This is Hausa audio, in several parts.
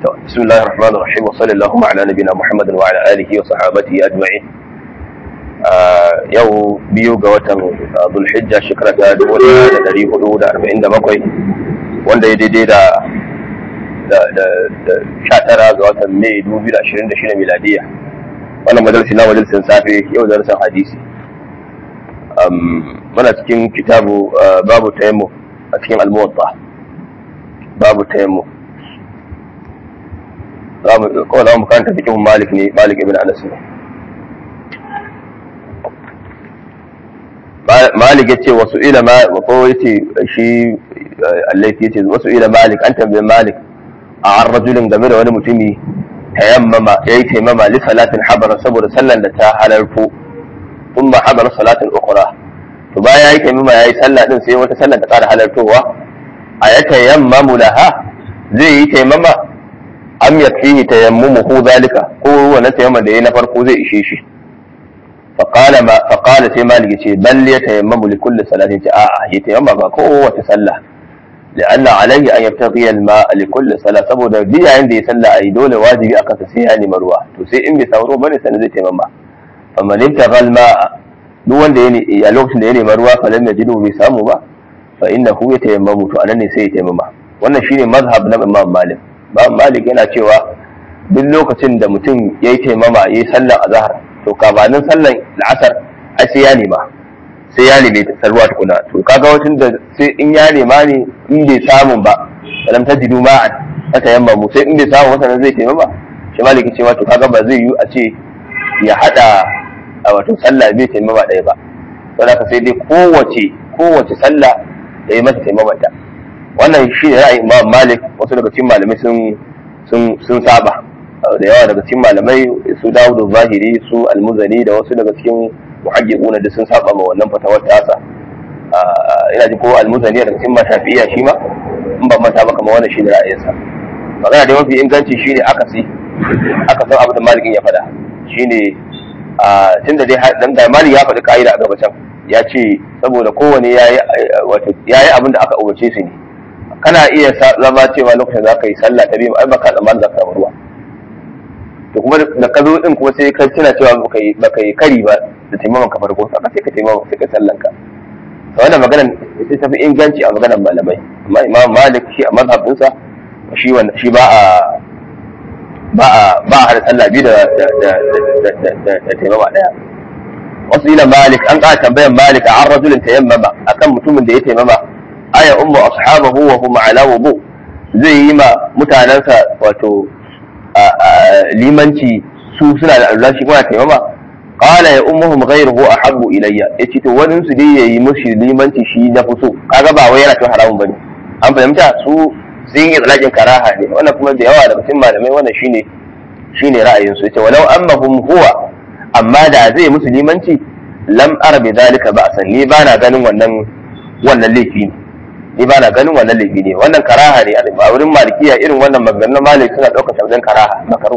بسم الله الرحمن الرحيم وصلى اللهم على نبينا محمد وعلى اله وصحابته اجمعين yau biyu ga watan zulhijja shekara ta dubu ɗaya da ɗari hudu da arba'in da bakwai wanda ya daidai da da sha tara ga watan mai dubu biyu da ashirin da shida miladiya wannan majalisi na majalisin safe yau darasin hadisi muna cikin kitabu babu tayammu a cikin almuwatta babu tayammu kawai za mu karanta fikihun malik ne malik ibn anas ne malik ya ce wasu ila ko ya ce shi allaifi ya ce wasu ila malik an tambayi malik a an rajulin game da wani mutumi tayammama ya yi taimama li salatin habara saboda sallan da ta halarfo sun ma habara salatin ukura to bayan ya yi taimama ya yi sallah din sai wata sallan ta kara halartowa a ya tayammamu laha zai yi taimama am yakfihi tayammumuhu zalika ko wannan tayammama da yayi na farko zai ishe shi فقال ما فقال sai malik yace bal yatayammamu li kulli salatin ta a'a ya tayammama ba kowace sallah لأن عليه أن يبتغي الماء لكل صلاة saboda duk yayin da ya salla ai dole wajibi akan sa sai ya nemi ruwa to sai in bai samu ruwa bane sanin zai taimama amma lim tagal ma duk wanda ya a lokacin da ya nemi ruwa fa lam yajidu bai samu ba fa innahu yatayammamu to anan ne sai ya taimama wannan shine mazhab na Imam Malik Imam Malik yana cewa duk lokacin da mutum yayi taimama yayi sallar azhar to gabanin sallan la'asar ai sai ya nema sai ya neme sarwa tukuna to kaga wacin da sai in ya nema ne in bai samu ba alam tajidu ma'an aka yamma mu sai in bai samu wata zai taimama ba shi maliki cewa to kaga ba zai yi a ce ya hada a wato sallah bai taimama ɗaya ba don haka sai dai kowace kowace sallah da yi mata taimamanta wannan shi ne ra'ayin imam malik wasu daga cikin malamai sun sun saba da yawa daga cikin malamai su dawudu zahiri su almuzani da wasu daga cikin muhajjiquna da sun saba ma wannan fatawar tasa ina ji ko almuzani daga cikin mashafi'iyya shi ma in ban manta ba kamar wannan shine ra'ayinsa magana da mafi inganci shine akasi aka san abin da malikin ya faɗa shine tun da dai dan da malik ya faɗi ka'ida a gaba can ya ce saboda kowane yayi wato yayi abin da aka umarce su ne kana iya zama cewa lokacin za ka yi sallah ta biyu ai baka tsammanin za ka samu ruwa to kuma da ka zo din kuma sai ka tuna cewa baka yi baka yi kari ba da taimakon ka farko saka sai ka taimaka sai ka sallan ka to wannan maganar sai tafi inganci a maganar malamai amma imam malik shi a mazhabin sa shi wanda shi ba a ba a ba a hada sallah biyu da da da da da taimama daya wasu ila malik an ka tambayan malik an rajulin tayammama akan mutumin da ya taimama aya ummu ashabahu wa hum ala wudu zai yi ma mutanansa wato limanci su suna da Allah shi kuma taimama qala ya ummuhum ghayruhu ahabbu ilayya yace to wani su dai yayi mushi limanci shi na fi so kaga ba wai yana cewa haramun bane an fahimta su sun yi tsalakin karaha ne wannan kuma da yawa daga cikin malamai wannan shine shine ra'ayin su yace walau annahum huwa amma da zai musu limanci lam ara bi zalika ba'san ni bana ganin wannan wannan laifi ne ni ba na ganin wannan laifi ne wannan karaha ne a wurin malikiya irin wannan maganganun malik suna ɗaukar wajen karaha makaru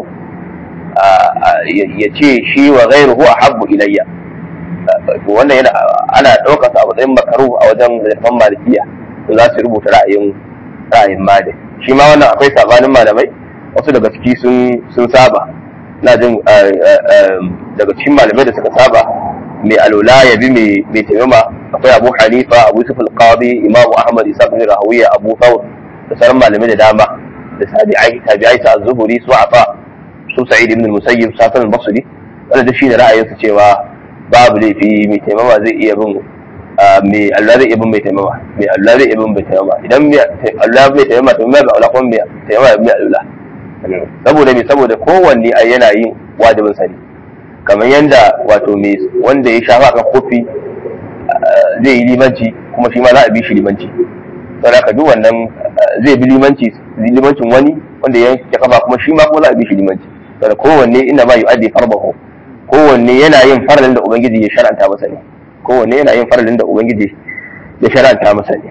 ya ce shi wa ghairuhu ahabbu ilayya wannan yana ana ɗaukar sa a matsayin makaru a wajen zafan malikiya to za su rubuta ra'ayin ra'ayin malik shi ma wannan akwai sabanin malamai wasu daga ciki sun sun saba na jin daga cikin malamai da suka saba mai alula ya bi mai taimama akwai abu hanifa abu yusuf al-qadi imamu ahmad isa bin rahawiya abu thawr da sauran malamai da dama da tabi'ai tabi'ai sa az-zuhuri su afa su sa'id ibn al-musayyib safan al-basri wanda da shine ra'ayin su cewa babu laifi mai taimama zai iya bin mai Allah zai iya bin mai taimama mai Allah zai iya bin mai taimama idan mai Allah bai taimama to mai ba Allah kuma mai taimama mai Allah saboda me saboda kowanne ai yana yin wajibin sani kamar yadda wato mai wanda ya shafa kan kofi zai yi limanci kuma shi ma za a bi shi limanci sau da duk wannan zai bi limanci limancin wani wanda ya kafa kuma shi ma kuma za a bi shi limanci sau da kowanne ina ma yu'addi farbahu kowanne yana yin faralin da ubangiji ya shar'anta masa ne kowanne yana yin faralin da ubangiji ya shar'anta masa ne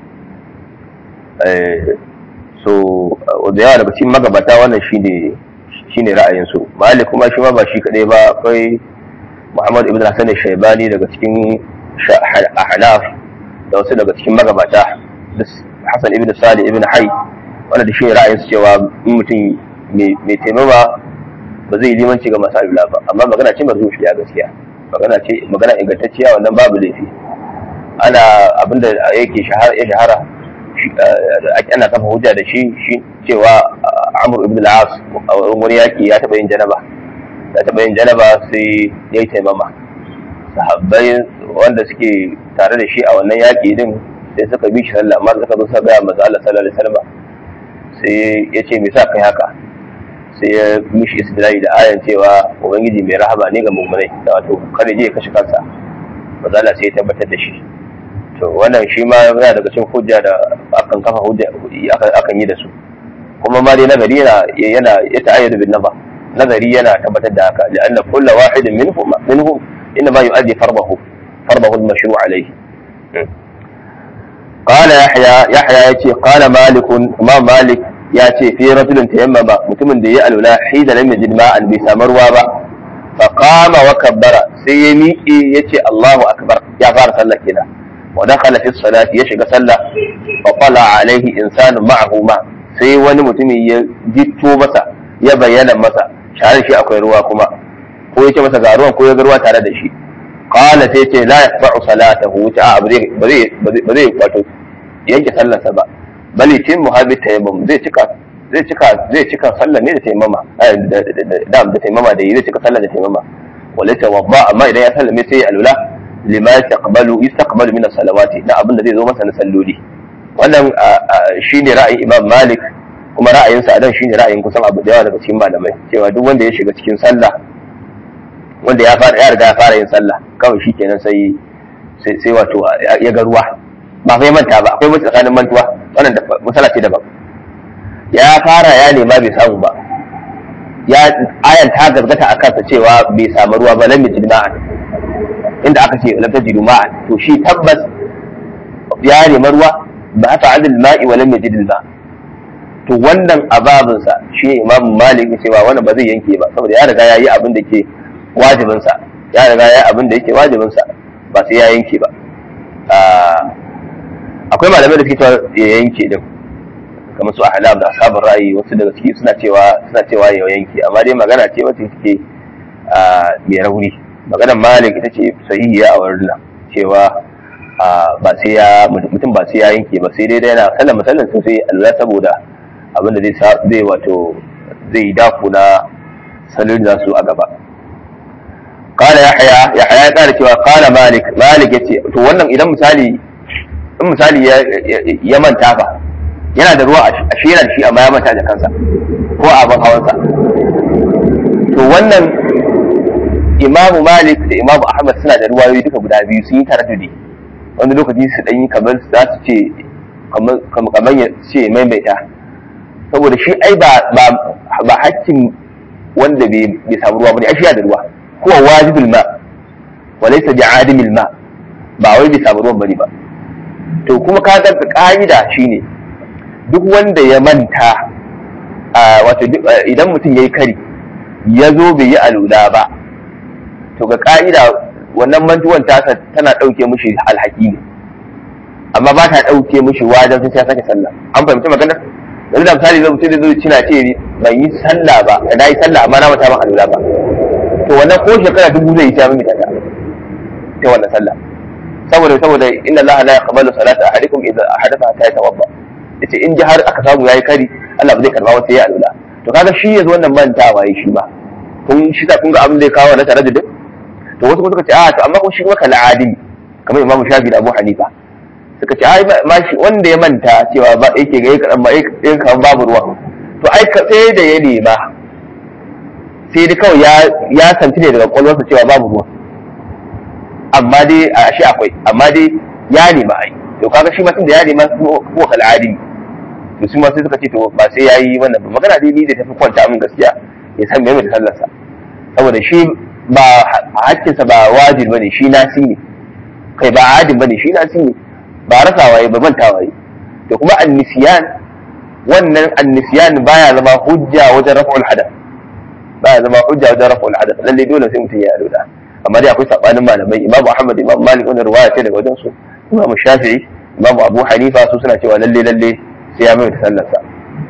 so da yawa daga cikin magabata wannan shine shine ra'ayinsu malik kuma shi ma ba shi kadai ba akwai muhammad ibn hasan shaibani daga cikin ahnaf da wasu daga cikin magabata hasan ibn salih ibn hay wanda da shi ne ra'ayin su cewa in mutum mai taimama ba zai limanci ga masu alula ba amma magana ce marzufiya gaskiya magana ce magana ingantacciya wannan babu laifi ana abinda yake shahara ya shahara ana kafa hujja da shi shi cewa Amr ibn al-As a wani yaki ya taba yin janaba ya taba yin janaba sai ya yi taimama sahabbai wanda suke tare da shi a wannan yaki din sai suka bi shi sallah amma suka zo suka ga manzo Allah sallallahu alaihi wasallam sai ya ce me sa kai haka sai ya mishi istidlali da ayan cewa ubangiji mai rahama ne ga mu'minai da wato kada je ya kashe kansa manzo Allah sai ya tabbatar da shi to wannan shi ma yana daga cikin hujja da akan kafa hujja akan yi da su kuma ma dai nazari yana yana ya ta'ayyadu bin naba nazari yana tabbatar da haka la'anna kullu wahidin minhum minhum inna ma yu'addi fardahu fardahu al-mashru' alayhi قال يحيى يحيى يتي قال مالك ما مالك ياتي في رجل تيمم متمن da ya alula hida lam yajid ma'an bai samu ruwa ba fa qama wa kabbara sai ya miƙe yace Allahu akbar ya fara sallah kenan wa dakhala fi salati ya shiga sallah fa qala alaihi insanu ma'ahu ma sai wani mutumi ya jitto masa ya bayyana masa shahar shi akwai ruwa kuma ko yace masa ga ruwan ko ya ga ruwa tare da shi qala sai ce la yaqba'u salatahu ta ba zai ba zai wato yanke sallarsa ba bali tin muhabbi tayammum zai cika zai cika zai cika sallar ne da tayammama da da tayammama da zai cika sallar da tayammama wala tawadda amma idan ya sallame sai alula lima yastaqbalu yastaqbalu min as-salawati na abin da zai zo masa na salloli wannan shine ra'ayin Imam Malik kuma ra'ayin sa dan shine ra'ayin kusan abu da yawa daga cikin malamai cewa duk wanda ya shiga cikin sallah wanda ya fara ya riga ya fara yin sallah kawai shikenan sai sai wato ya ga ruwa ba fa manta ba akwai mutu tsakanin mantuwa wannan da matsala ce daban ya fara ya nema bai samu ba ya ayan ta gazgata a kansa cewa bai samu ruwa ba lam yajid ma'an inda aka ce lam tajidu ma'an to shi tabbas ya nema ruwa ba ta adil ma'i wa lam yajid ma to wannan ababin sa shi imam malik cewa wannan ba zai yanke ba saboda ya riga ya yi abin da ke wajibin sa ya riga ya yi abin da yake wajibin sa ba sai ya yanke ba akwai malamai da suke cewa ya yanke din kamar su ahlam da ashabul ra'ayi wasu daga ciki suna cewa suna cewa ya yanke amma dai magana ce wacce take mai rauni maganar malik ita ce sahihiya a wurin nan cewa ba sai ya mutum ba sai ya yanke ba sai dai yana sallan musallan to sai Allah saboda abin da zai zai wato zai dafu na salon da su a gaba قال يحيى يحيى ya kara cewa قال مالك مالك yace to wannan idan misali in misali ya manta fa yana da ruwa a shi yana da shi amma ya manta da kansa ko a abin hawansa to wannan imamu malik da imamu ahmad suna da ruwayoyi duka guda biyu sun yi taraddudi wani lokaci su ɗanyi kamar za su ce kamar ya ce maimaita saboda shi ai ba hakkin wanda bai samu ruwa bane ai shi da ruwa huwa wajibul ma wa laysa bi'adimil ma ba wai bai samu ruwan bane ba to kuma ka ga ka'ida shine duk wanda ya manta wato idan mutum yayi kari ya zo bai yi alula ba to ga ka'ida wannan mantuwan tasa tana ɗauke mushi alhaki ne amma ba ta ɗauke mushi wajen sun ya sake sallah an fahimci maganar yanzu da misali zai mutum zai cina ce ban yi sallah ba na yi sallah amma na mata ban alula ba to wannan ko shekara dubu zai yi ta mimita ta ta wannan sallah saboda saboda inna Allah la yaqbalu salata ahadikum idza ahadatha hatta yatawadda yace in ji har aka samu yayi kari Allah ba zai karba wata yayi alula to kaga shi yanzu wannan mantawa yayi shi ba kun shi ta kun ga abin da ya kawo na tare da duk to wasu suka ce a to amma kuma shi kuma kala adimi kamar Imam Shafi da Abu Hanifa suka ce ai ma shi wanda ya manta cewa ba yake ga yake amma yake kan babu ruwa to ai ka sai da ya nema sai dai kawai ya ya santi ne daga kwalwarsa cewa babu ruwa amma dai a shi akwai amma dai ya nema ai to kaga shi ma tun da ya nema ko kala adimi to su ma sai suka ce to ba sai yayi wannan ba magana dai ni da tafi kwanta min gaskiya ya san me da sallarsa saboda shi ba hakkinsa ba wajib bane shi nasi ne kai ba adin bane shi nasi ne ba rasa waye ba manta waye to kuma annisiyan wannan annisiyan baya zama hujja wajen rafa'ul hadath baya zama hujja wajen rafa'ul hadath lalle dole sai mutum ya alula amma dai akwai sabanin malamai imam ahmad imam malik wannan riwaya ce daga wajen su imam shafi'i imam abu hanifa su suna cewa lalle lalle sai ya mai sallarsa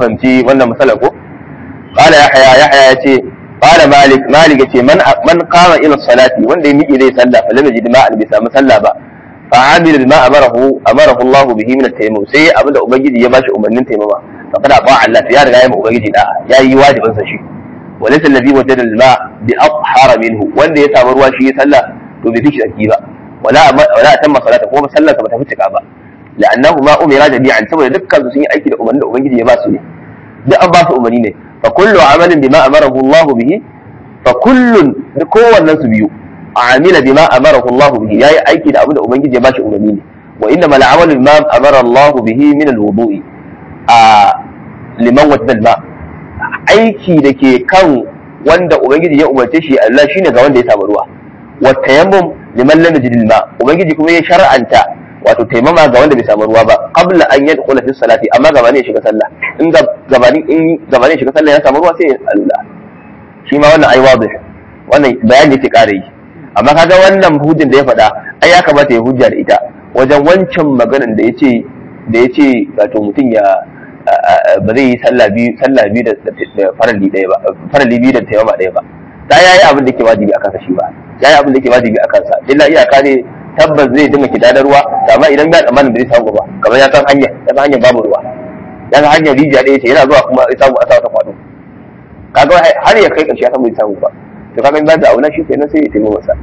fahimci wannan matsalar ko qala yahya yahya yace qala malik malik yace man man qama ila salati wanda ya miƙe zai sallah fa lam yajid ma'an bi samu sallah ba fa amila bima amarahu amarahu Allah bihi min at-tayammum sai abinda ubangiji ya bashi umarnin taimama fa kada ba Allah ya riga ya ma ubangiji da ya yi wajibin sa shi walaysa alladhi wajada al-ma bi athhara minhu wanda ya samu ruwa shi ya sallah to bai fi tsaki ba wala wala tamma salata kuma sallar ka ba ta fi cika ba la'annahu ma umira jami'an saboda dukkan su sun yi aiki da umarnin da ubangiji ya ba su ne duk an ba su umarni ne fa kullu amalin bima amarahu Allah bihi fa kullun kowannen su biyu amila bima amarahu Allah bihi yayi aiki da abin da ubangiji ya ba shi umarni ne wa inna mal amalu bima amara Allah bihi min al-wudu'i a liman wajda al-ma aiki da ke kan wanda ubangiji ya umarce shi Allah shine ga wanda ya samu ruwa wa tayammum liman lam yajid al-ma ubangiji kuma ya shar'anta wato taimama ga wanda bai samu ruwa ba qabla an yadkhula fi salati amma gabanin ya shiga sallah in gabanin in gabanin shiga sallah ya samu ruwa sai ya alula shi ma wannan ai wadih wannan bayani yake kare yi amma kaga wannan hujjin da ya faɗa ai ya kamata ya hujja da ita wajen wancan maganar da yace da yace wato mutum ya ba zai yi sallah biyu sallah biyu da farali ɗaya ba farali biyu da taimama ɗaya ba da yayi abin da yake wajibi akan sa shi ba yayi abin da yake wajibi akan sa illa iyaka ne tabbas zai dinga kidadar ruwa amma idan ya tsammanin da zai samu ba kamar ya san hanya ya san hanyar babu ruwa ya san hanyar rijiya ɗaya ce yana zuwa kuma ya samu a sa wata kwado kaga har ya kai ƙarshe ya san bai samu ba to kaga in za ta auna shi kenan sai ya taimaka masa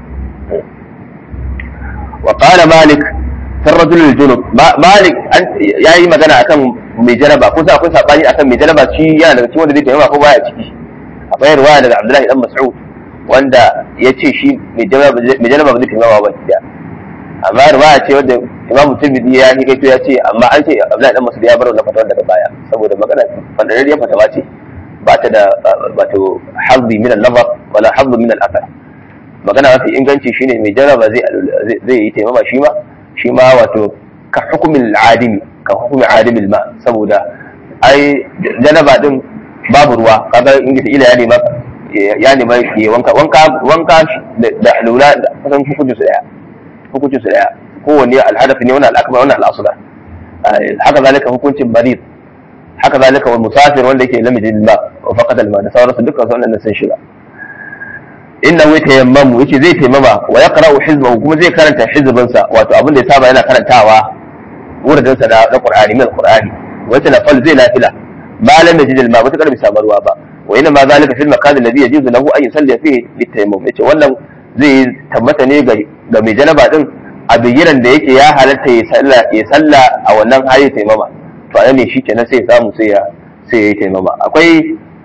wa qala malik fi rajul junub malik yayi magana akan mai jaraba ko sai akwai sabani akan mai jaraba shi yana daga cikin wanda zai taimaka ko baya ciki akwai ruwaya daga Abdullahi dan Mas'ud wanda ya ce shi mai jaraba ba zai taimaka ba da amma riwaya ce wadda imamu tirmidhi ya yi kaito ya ce amma an ce abdullahi dan masud ya bar wannan fatawar daga baya saboda magana fadarariyar fatawa ce ba ta da wato hazzi min al-nazar wala hazzi min al-athar magana mafi inganci shine mai jaraba zai zai yi taimama shi ma shi ma wato ka hukumin adimi ka hukumin adimin ma saboda ai janaba din babu ruwa kaga in ila ya nema ya nema ya wanka wanka wanka da lura kusan hukuncin su daya hukuncin su daya kowanne alhadafi ne wannan al'akbar wannan al'asula haka zalika hukuncin marid haka zalika wal musafir wanda yake lamijin ma wa faqad al ma da sauransu dukkan su wannan sun shiga inna wa tayammamu yace zai taimama wa yaqra'u hizbahu kuma zai karanta hizbinsa wato abin da ya saba yana karantawa wurin sa da Qur'ani min Qur'ani wa tanafal zai nafila ma lam yajid al ma wata karbi samarwa ba wa inna ma zalika fil makan alladhi yajuzu lahu an yusalli fihi bitayammum yace wannan zai tabbata ne ga mai janaba din a bigiran da yake ya halatta ya salla ya salla a wannan hali taimama to a ne shi kenan sai ya samu sai ya sai ya yi taimama akwai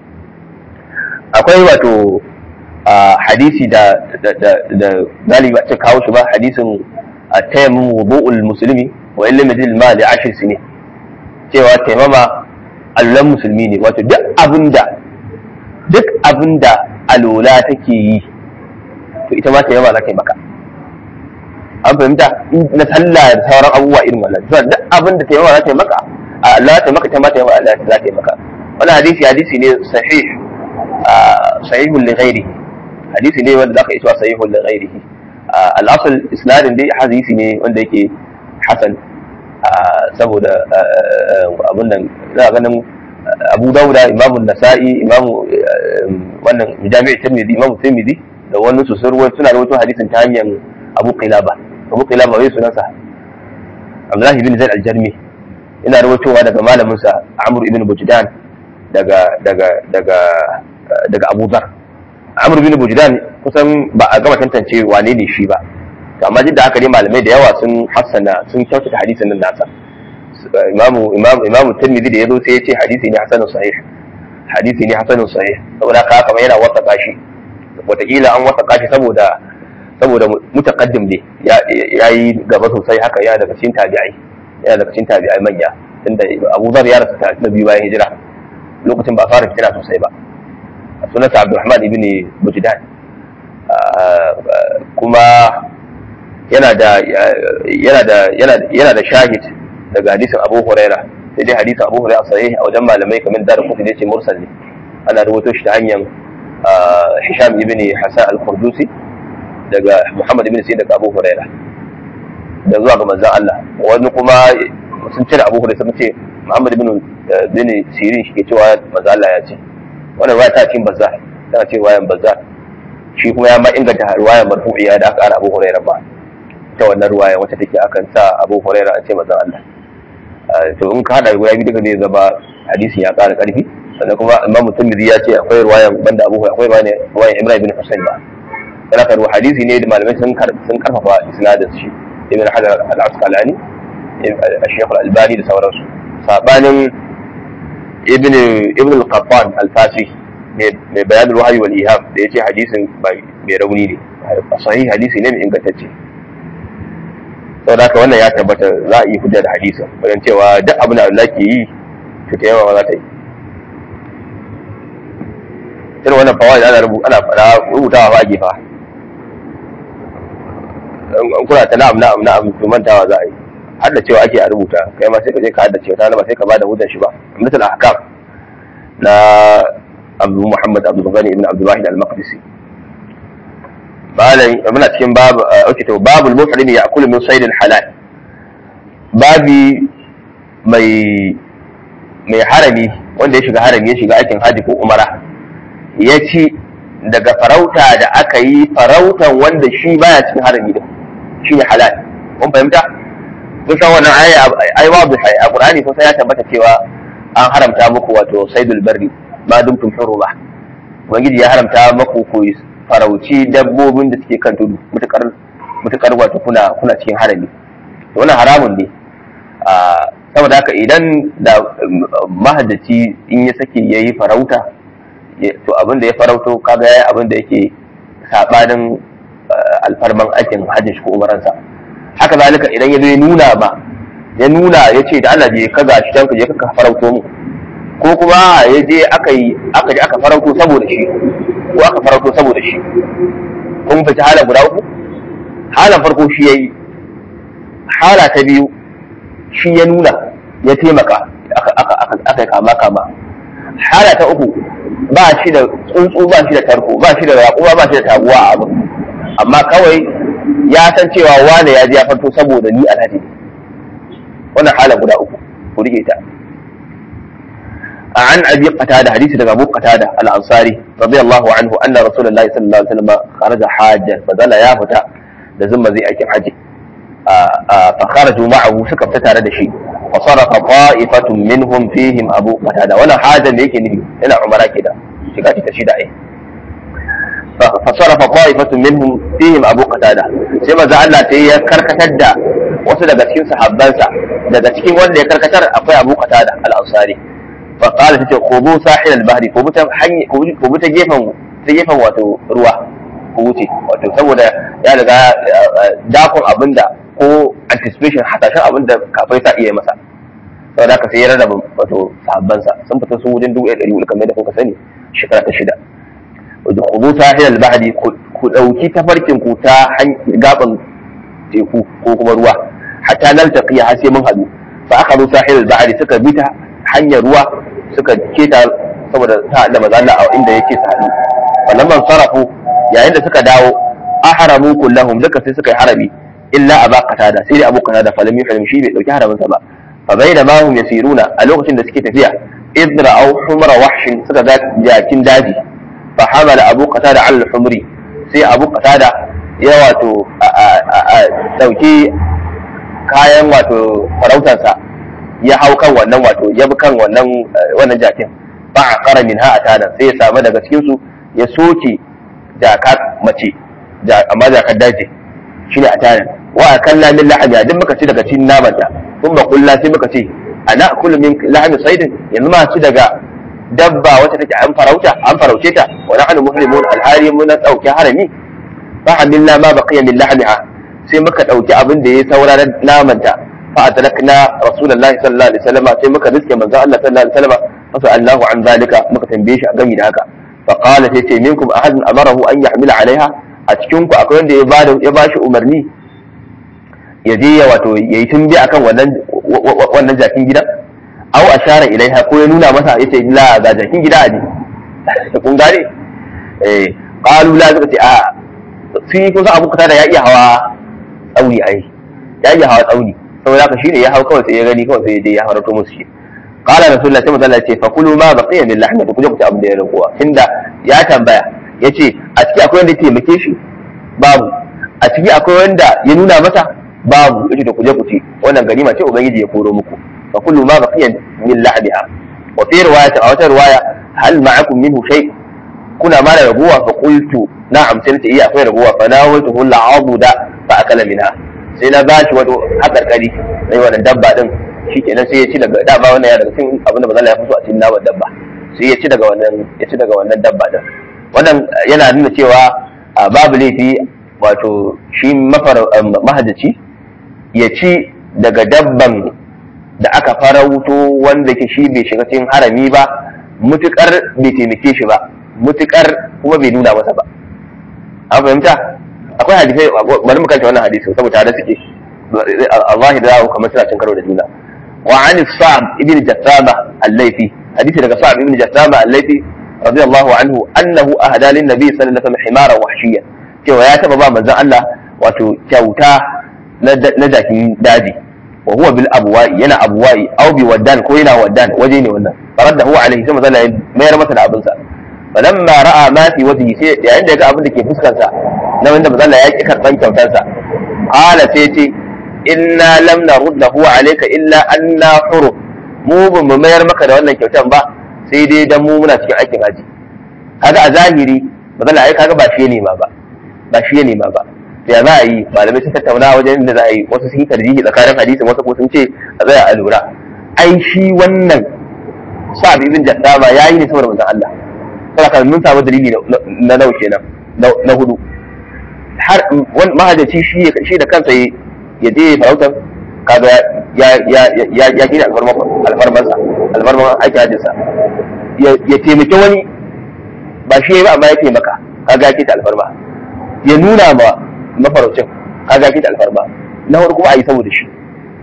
akwai wato hadisi da da galiba ce kawo shi ba hadisin at-tayammum wudu'ul muslimi wa illam yajid ma li ashir sinin cewa taimama allulan musulmi ne wato duk abinda duk abinda alola take yi to ita ma taimama za ta yi maka an fahimta na sallah da sauran abubuwa irin wannan to duk abin da taimama za ta yi maka Allah ta maka ta ma taimama Allah za ta yi maka wannan hadisi hadisi ne sahih sahihun li ghairihi hadisi ne wanda zaka isa sahihun li ghairihi al-asl isnadin dai hadisi ne wanda yake hasan saboda abun nan za ganin Abu Dawuda Imamu Nasa'i Imamu wannan Jami'u Tirmidhi Imamu Tirmidhi da wani su sun suna rawaito hadisin ta hanyar Abu Qilaba Abu Qilaba wai sunansa Abdullahi ibn Zaid al-Jarmi ina rawaitowa daga malamin sa Amr ibn Bujdan daga daga daga daga Abu Dhar Amr ibn Bujdan kusan ba a gama tantance wane ne shi ba to amma duk da haka dai malamai da yawa sun hassana sun kyautata hadisin nan nasa imamu imamu imamu Tirmidhi da yazo sai ya ce hadisi ne hasanun sahih hadisi ne hasanun sahih saboda haka kamar yana wasaka shi wataƙila an wasaka shi saboda saboda mutaqaddim ne ya yi gaba sosai haka ya daga cikin tabi'ai ya daga cikin tabi'ai manya tunda Abu Zar ya rasu ta biyu bayan hijira lokacin ba fara fitina sosai ba sunansa Abdulrahman ibn Bujdan kuma yana da yana da yana da shahid daga hadisin Abu Huraira sai dai hadisin Abu Huraira sahih a wajen malamai kamar da rubutu ne ce mursal ne ana rubuto shi ta hanyar Hisham ibn Hasan al-Qurdusi daga Muhammad ibn Sa'id daga Abu Huraira da zuwa ga manzon Allah wani kuma sun cire Abu Huraira sun ce Muhammad ibn bin Sirin shi ke cewa manzo Allah ya ce wannan ruwaya ta cikin bazza tana ce ruwayan bazza shi kuma ya ma inganta ruwayan marfu'iya da aka ara Abu Hurairah ba ta wannan ruwaya wacce take akan sa Abu Hurairah a ce manzo Allah to in ka hada ruwaya biyu duka zai zama hadisin ya ƙara ƙarfi sannan kuma Imam Tirmidhi ya ce akwai ruwayan banda Abu Hurairah akwai ruwayan Ibrahim bin Husayn ba kana ka hadisi ne da malamai sun sun karfafa isnadin shi Ibn Hajar al-Asqalani Sheikh al-Albani da sauransu sabanin ibn ibn al-qattan al-fasi mai bayan ruhayi wal iham da yace hadisin mai rauni ne sahih hadisi ne mai ingantacce saboda haka wannan ya tabbata za a yi hujja da hadisin wajen cewa duk abin da Allah ke yi to ta yawa za ta yi irin wannan fawa da ana rubuta ana fara rubutawa ba a gefa kuna ta na'am na'am na'am to mantawa za a yi hadda cewa ake a rubuta kai ma sai ka je ka hadda cewa ta ba sai ka bada hujjar shi ba misal ahkam na Abu Muhammad Abdul Ghani ibn Abdul Wahid al-Maqdisi malam muna cikin babu okay to babul muhrim ya'kulu min sayd halal babi mai mai harami wanda ya shiga harami ya shiga aikin haji ko umara ya ci daga farauta da aka yi farautan wanda shi baya cikin harami din shi ne halal kun fahimta kun san wannan ayi ai babu hai a qur'ani ko sai ya tabbata cewa an haramta muku wato saidul barri ma dumtum huruma ubangiji ya haramta muku ku farauci dabbobin da suke kan tudu mutakar mutakar wato kuna kuna cikin harami wannan haramun ne saboda haka idan da mahajjaci in ya sake yayi farauta to abin da ya farauto kaga yayi abin da yake sabanin alfarman aikin hajji ko umaransa haka zalika idan ya zo ya nuna ba ya nuna ya ce da Allah je ka gashi dan ka je ka farauto mu ko kuma ya je aka yi aka je aka farauto saboda shi ko aka farauto saboda shi kun fita hala guda uku halan farko shi yayi hala ta biyu shi ya nuna ya taimaka aka aka aka aka kama kama hala ta uku ba shi da tsuntsu ba shi da tarko ba shi da raƙuwa ba shi da taguwa a abin amma kawai ya san cewa wane ya ji ya farto saboda ni alhaji ne wannan hala guda uku ku rike ta عن ابي قتاده حديث daga Abu Qatada al-Ansari radiyallahu anhu anna Rasulullahi sallallahu alaihi wasallam kharaja hajjan fadala ya fita da zumma zai aikin haji fa kharaju ma'ahu suka fita tare da shi wa sarafa ta'ifatun minhum fihim Abu Qatada wannan hajjan da yake nufi yana umara kida shiga ta shida ai fa sarafa ta'ifatun minhum fihim Abu Qatada sai manzo Allah sai ya karkatar da wasu daga cikin sahabbansa daga cikin wanda ya karkatar akwai Abu Qatada al-Ansari فقال تتي خذوا ساحل البحر ko buta hanya ko buta gefen ta gefen wato ruwa ko wuce wato saboda ya riga dakon abinda ko anticipation hasashen abinda kafai sa iya masa saboda haka sai ya rarraba wato sahabban sa sun fita su wajen dubu ɗari hudu kamar da kuka sani shekara ta shida wato khudhu sahil al-bahri ku dauki tafarkin ku ta gaban teku ko kuma ruwa hatta naltaqi har sai mun hadu fa akhadhu sahil al-bahri suka bi ta hanyar ruwa suka keta saboda ta da maza Allah a inda yake su haɗu wannan man sarafu yayin da suka dawo ahramu kullahum duka sai suka yi harami illa aba qatada sai dai abu qatada fa lam yuhrim shi bai dauki haramin sa ba fa bayna ma hum yasiruna a lokacin da suke tafiya idra aw humra wahshin suka ga jakin daji fa hamala abu qatada al humri sai abu qatada ya wato dauki kayan wato farautarsa ya hau kan wannan wato ya bi kan wannan wannan jakin ba a kara min ha atana sai ya samu daga cikin su ya soke jaka mace amma jakar daji shine atana wa akalla min lahmi duk muka ci daga cikin naman ta kun ba kullu sai muka ce ana kullu min lahmi saidin yanzu ma ci daga dabba wacce take an farauta an farauce ta wa nahnu muslimun alhari mun dauki harami fa hamilna ma baqiya min lahmiha sai muka dauki abin da ya saura naman ta فأدركنا رسول الله صلى الله عليه وسلم sai muka riske manzo Allah sallallahu alaihi wasallam fa Allahu an zalika muka tambaye shi a gami da haka fa qala sai ce minkum ahadun amarahu an yahmila alaiha a cikin ku akwai wanda ya bada ya bashi umarni ya je ya wato yayi tumbi akan wannan wannan jakin gida aw ashara ilaiha ko ya nuna masa yace la ga jakin gida ne kun gane eh qalu la suka ce a sai kusa abu kuta da ya iya hawa tsauni ai ya iya hawa tsauni saboda haka shine ya hau kawai sai ya gani kawai sai ya je ya harato musu shi qala rasulullah sai manzo ce fa kulu ma baqiya min lahmi ku je ku ci abin da ya raguwa tunda ya tambaya yace a ciki akwai wanda ya taimake shi babu a ciki akwai wanda ya nuna masa babu yace to ku je ku ci wannan ganima ce ubangiji ya koro muku fa kullu ma baqiya min lahmiha wa fi riwayat aw ta riwaya hal ma'akum minhu shay kuna ma da raguwa fa qultu na'am sai nace iya akwai raguwa fa nawaltuhu al'abuda fa akala minha sai na bashi wato hakarkari sai wannan dabba din shikenan sai ya ci daga dama wannan ya daga cikin abin da bazalla ya fi so a cikin naman dabba sai ya ci daga wannan ya ci daga wannan dabba din wannan yana nuna cewa babu laifi wato shi mafar mahajjaci ya ci daga dabban da aka farauto wanda ke shi bai shiga cikin harami ba mutukar bai taimake shi ba mutukar kuma bai nuna masa ba an fahimta akwai hadisai bari mu kanta wannan hadisi saboda tare suke Allah da kamar suna cin karo da juna wa an sa'ab ibn jassama al-laifi hadisi daga sa'ab ibn jassama al-laifi radiyallahu anhu annahu ahada lin nabi sallallahu alaihi wasallam himara wahshiya cewa ya taba ba manzon Allah wato kyauta na jakin daji wa huwa bil abwa'i yana abwa'i aw bi waddan ko yana waddan waje ne wannan faraddahu alaihi sai manzon Allah mayar masa da abinsa falamma ra'a ma fi wajhi sai yayin da ya ga abin da ke fuskar sa na wanda manzon Allah ya ki karban kyautar sa qala sai ce inna lam naruddahu alayka illa anna huru mu ba mu mayar maka da wannan kyautar ba sai dai dan mu muna cikin aikin haji kaga a zahiri manzon Allah ai kaga ba shi ne ma ba ba shi ne ma ba ya za a yi malamai sun tattauna wajen da za a yi wasu sun yi tarjihi tsakanin hadisin wasu kuma sun ce a tsaya a lura ai shi wannan sa'ad ibn jassama yayi ne saboda manzon Allah saboda mun samu dalili na nau kenan na hudu har mahajjaci shi shi da kansa ya je farautar kaga ya ya ya ya kira alfarmarsa alfarmar aiki hajjinsa ya taimaki wani ba shi ba amma ya taimaka kaga ya kita alfarma ya nuna ma mafaraucin kaga ya kita alfarma na hudu kuma a yi saboda shi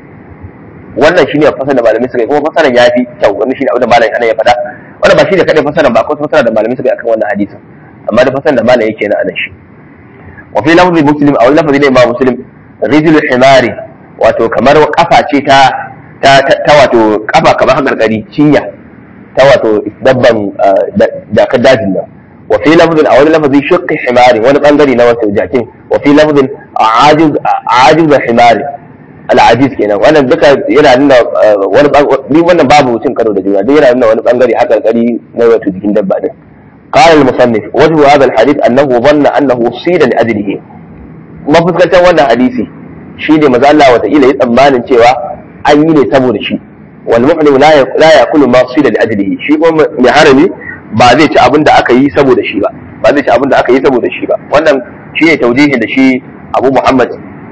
wannan shine fasar da malamai suka yi kuma fasaran ya fi kyau wannan shine abin da malamai ana ya faɗa wannan ba shi da kadai fasaran ba akwai fasara da malamai suka yi akan wannan hadisin amma da fasaran da malamai yake na anan shi wa fi lafzi muslim aw lafzi da imam muslim rijul himari wato kamar kafa ce ta ta wato kafa kamar hakarkari cinya ta wato dabban da ka dajin nan wa fi lafzin a wani lafazi shukki himari wani bangare na wato jakin wa fi lafzin ajiz ajiz himari al'ajiz kenan wannan duka yana nuna wani ni wannan babu cin karo da juna duk yana nuna wani bangare hakarkari na wato jikin dabba din قال المصنف وجه هذا الحديث انه ظن انه صيد لاجله ما fuskantar wannan hadisi shi ne maza Allah wataƙila ya tsammanin cewa an yi ne saboda shi wal muhrim la yakulu ma sida li ajlihi shi kuma mai harami ba zai ci abin da aka yi saboda shi ba ba zai ci abin da aka yi saboda shi ba wannan shi ne taujihin da shi Abu Muhammad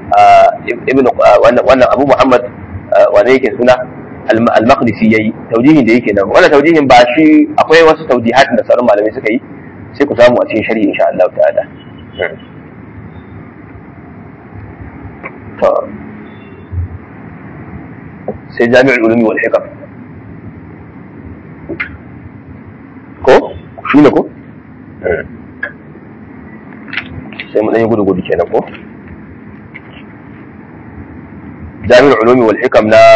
ibn wannan Abu Muhammad wanda yake suna al-Maqdisi yayi taujihin da yake nan wannan taujihin ba shi akwai wasu taujihat da sauran malamai suka yi sai ku samu a cikin sharhi insha Allah ta'ala sai jami'ul ulumi wal hikam ko shi ne ko sai mu dan yi gudu gudu kenan ko jami'ul ulumi wal hikam na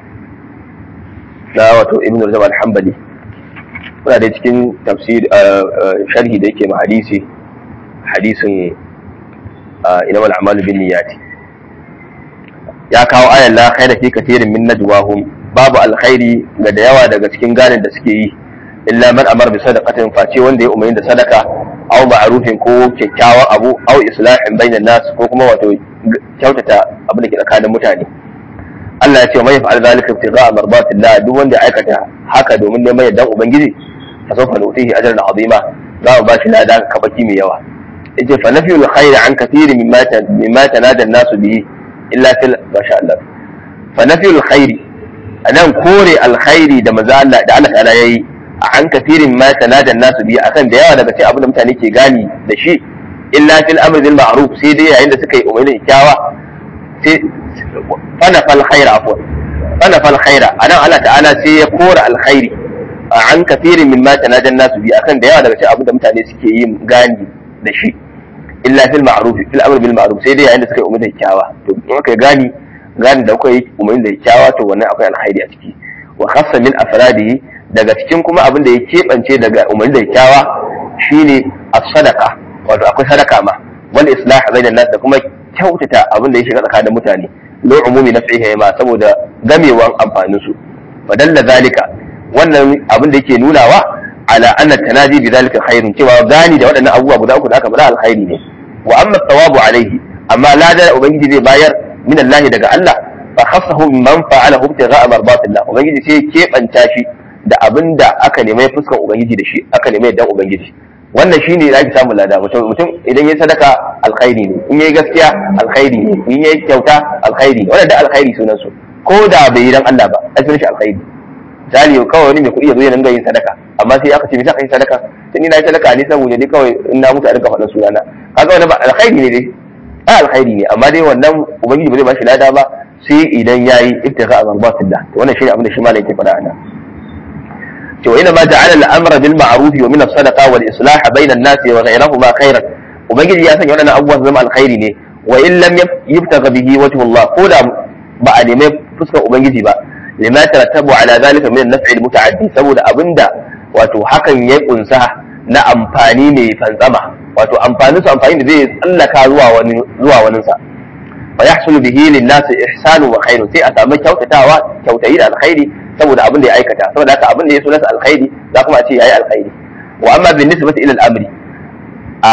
na wato ibn rajab al-hanbali kuna da cikin tafsir sharhi da yake ma hadisi hadisin ina wal a'malu bin niyyati ya kawo ayan la khaira fi kathirin min najwahum babu alkhairi ga da yawa daga cikin ganin da suke yi illa man amara bi sadaqatin face wanda ya umarni da sadaka aw ma'rufin ko kyakkyawan abu aw islahin bainan nas ko kuma wato kyautata abin da ke tsakanin mutane Allah ya ce mai fa'al zalika ibtigha'a mardatillah duk wanda ya aikata haka domin neman yardan ubangiji fa sawfa nutihi ajran azima za mu bashi lada kabaki mai yawa yace fa nafiyul khair an kathiri mimma mimma tanada an-nasu bihi illa fil masha Allah fa nafiyul khair anan kore alkhairi da maza Allah da Allah ta'ala yayi an kathirin ma tanada an-nasu bihi akan da yawa daga cikin abin da mutane ke gani da shi illa fil amri bil ma'ruf sai dai yayin da suka yi umarni kyawa sai fana fal khaira afwan fana fal khaira anan Allah ta'ala sai ya kora alkhairi an kathirin min ma tanajan nasu bi akan da yawa daga cikin abin da mutane suke yin gani da shi illa fil ma'ruf fil amr bil ma'ruf sai dai yayin da suka yi umarni kyawa to in aka gani gani da kuka yi umarni da kyawa to wannan akwai alkhairi a ciki wa khassa min afradihi daga cikin kuma abin da ya keɓance daga umarni da kyawa shine as-sadaqa wato akwai sadaka ma wal islah bainan nas da kuma kyautata abin da ya shiga tsakanin mutane lo umumi nafsihi ma saboda gamewan amfanin su fadalla zalika wannan abin da yake nunawa ala anna tanaji bi zalika khairun cewa gani da waɗannan abubuwa guda uku da aka bada alkhairi ne wa amma thawabu alaihi amma lada ubangiji zai bayar min Allah daga Allah fa khassahu man fa'alahu ibtigha'a mardatillah ubangiji sai keɓanta shi da abin da aka nemi fuskar ubangiji da shi aka nemi yaddan ubangiji wannan shine da ake samun lada mutum mutum idan yayi sadaka alkhairi ne in yayi gaskiya alkhairi ne in yayi kyauta alkhairi ne wannan da alkhairi sunan su ko da bai yi dan Allah ba ai sunan shi alkhairi misali kawai wani mai kuɗi ya zo ya dinga yin sadaka amma sai aka ce me ka yi sadaka sai ni na yi sadaka ne saboda dai kawai in na mutu a dinga faɗin sunana kaga wannan ba alkhairi ne dai a alkhairi ne amma dai wannan ubangiji ba zai ba shi lada ba sai idan yayi ibtigha marbatillah to wannan shine abin da shi malai yake faɗa ana to ina ma ja'ala al-amra bil ma'ruf wa min as-sadaqa wal islah bayna an-nas wa ghayrihima khairan ubangiji ya sanya wannan abubuwa su zama alkhairi ne wa in lam yubtaga bihi wajhu Allah ko da ba a nemi fuskar ubangiji ba lima tarattabu ala zalika min an-naf'i al-muta'addi saboda abinda wato hakan ya kunsa na amfani mai fantsama wato amfanin su amfani da zai tsallaka zuwa wani zuwa wani sa fa yahsulu bihi lin-nas ihsanu wa khairu sai a samu kyautatawa kyautayi da alkhairi saboda abin da ya aikata saboda haka abin da ya so nasa alkhairi za kuma a ce yayi alkhairi wa amma bin nisbati ila al-amri a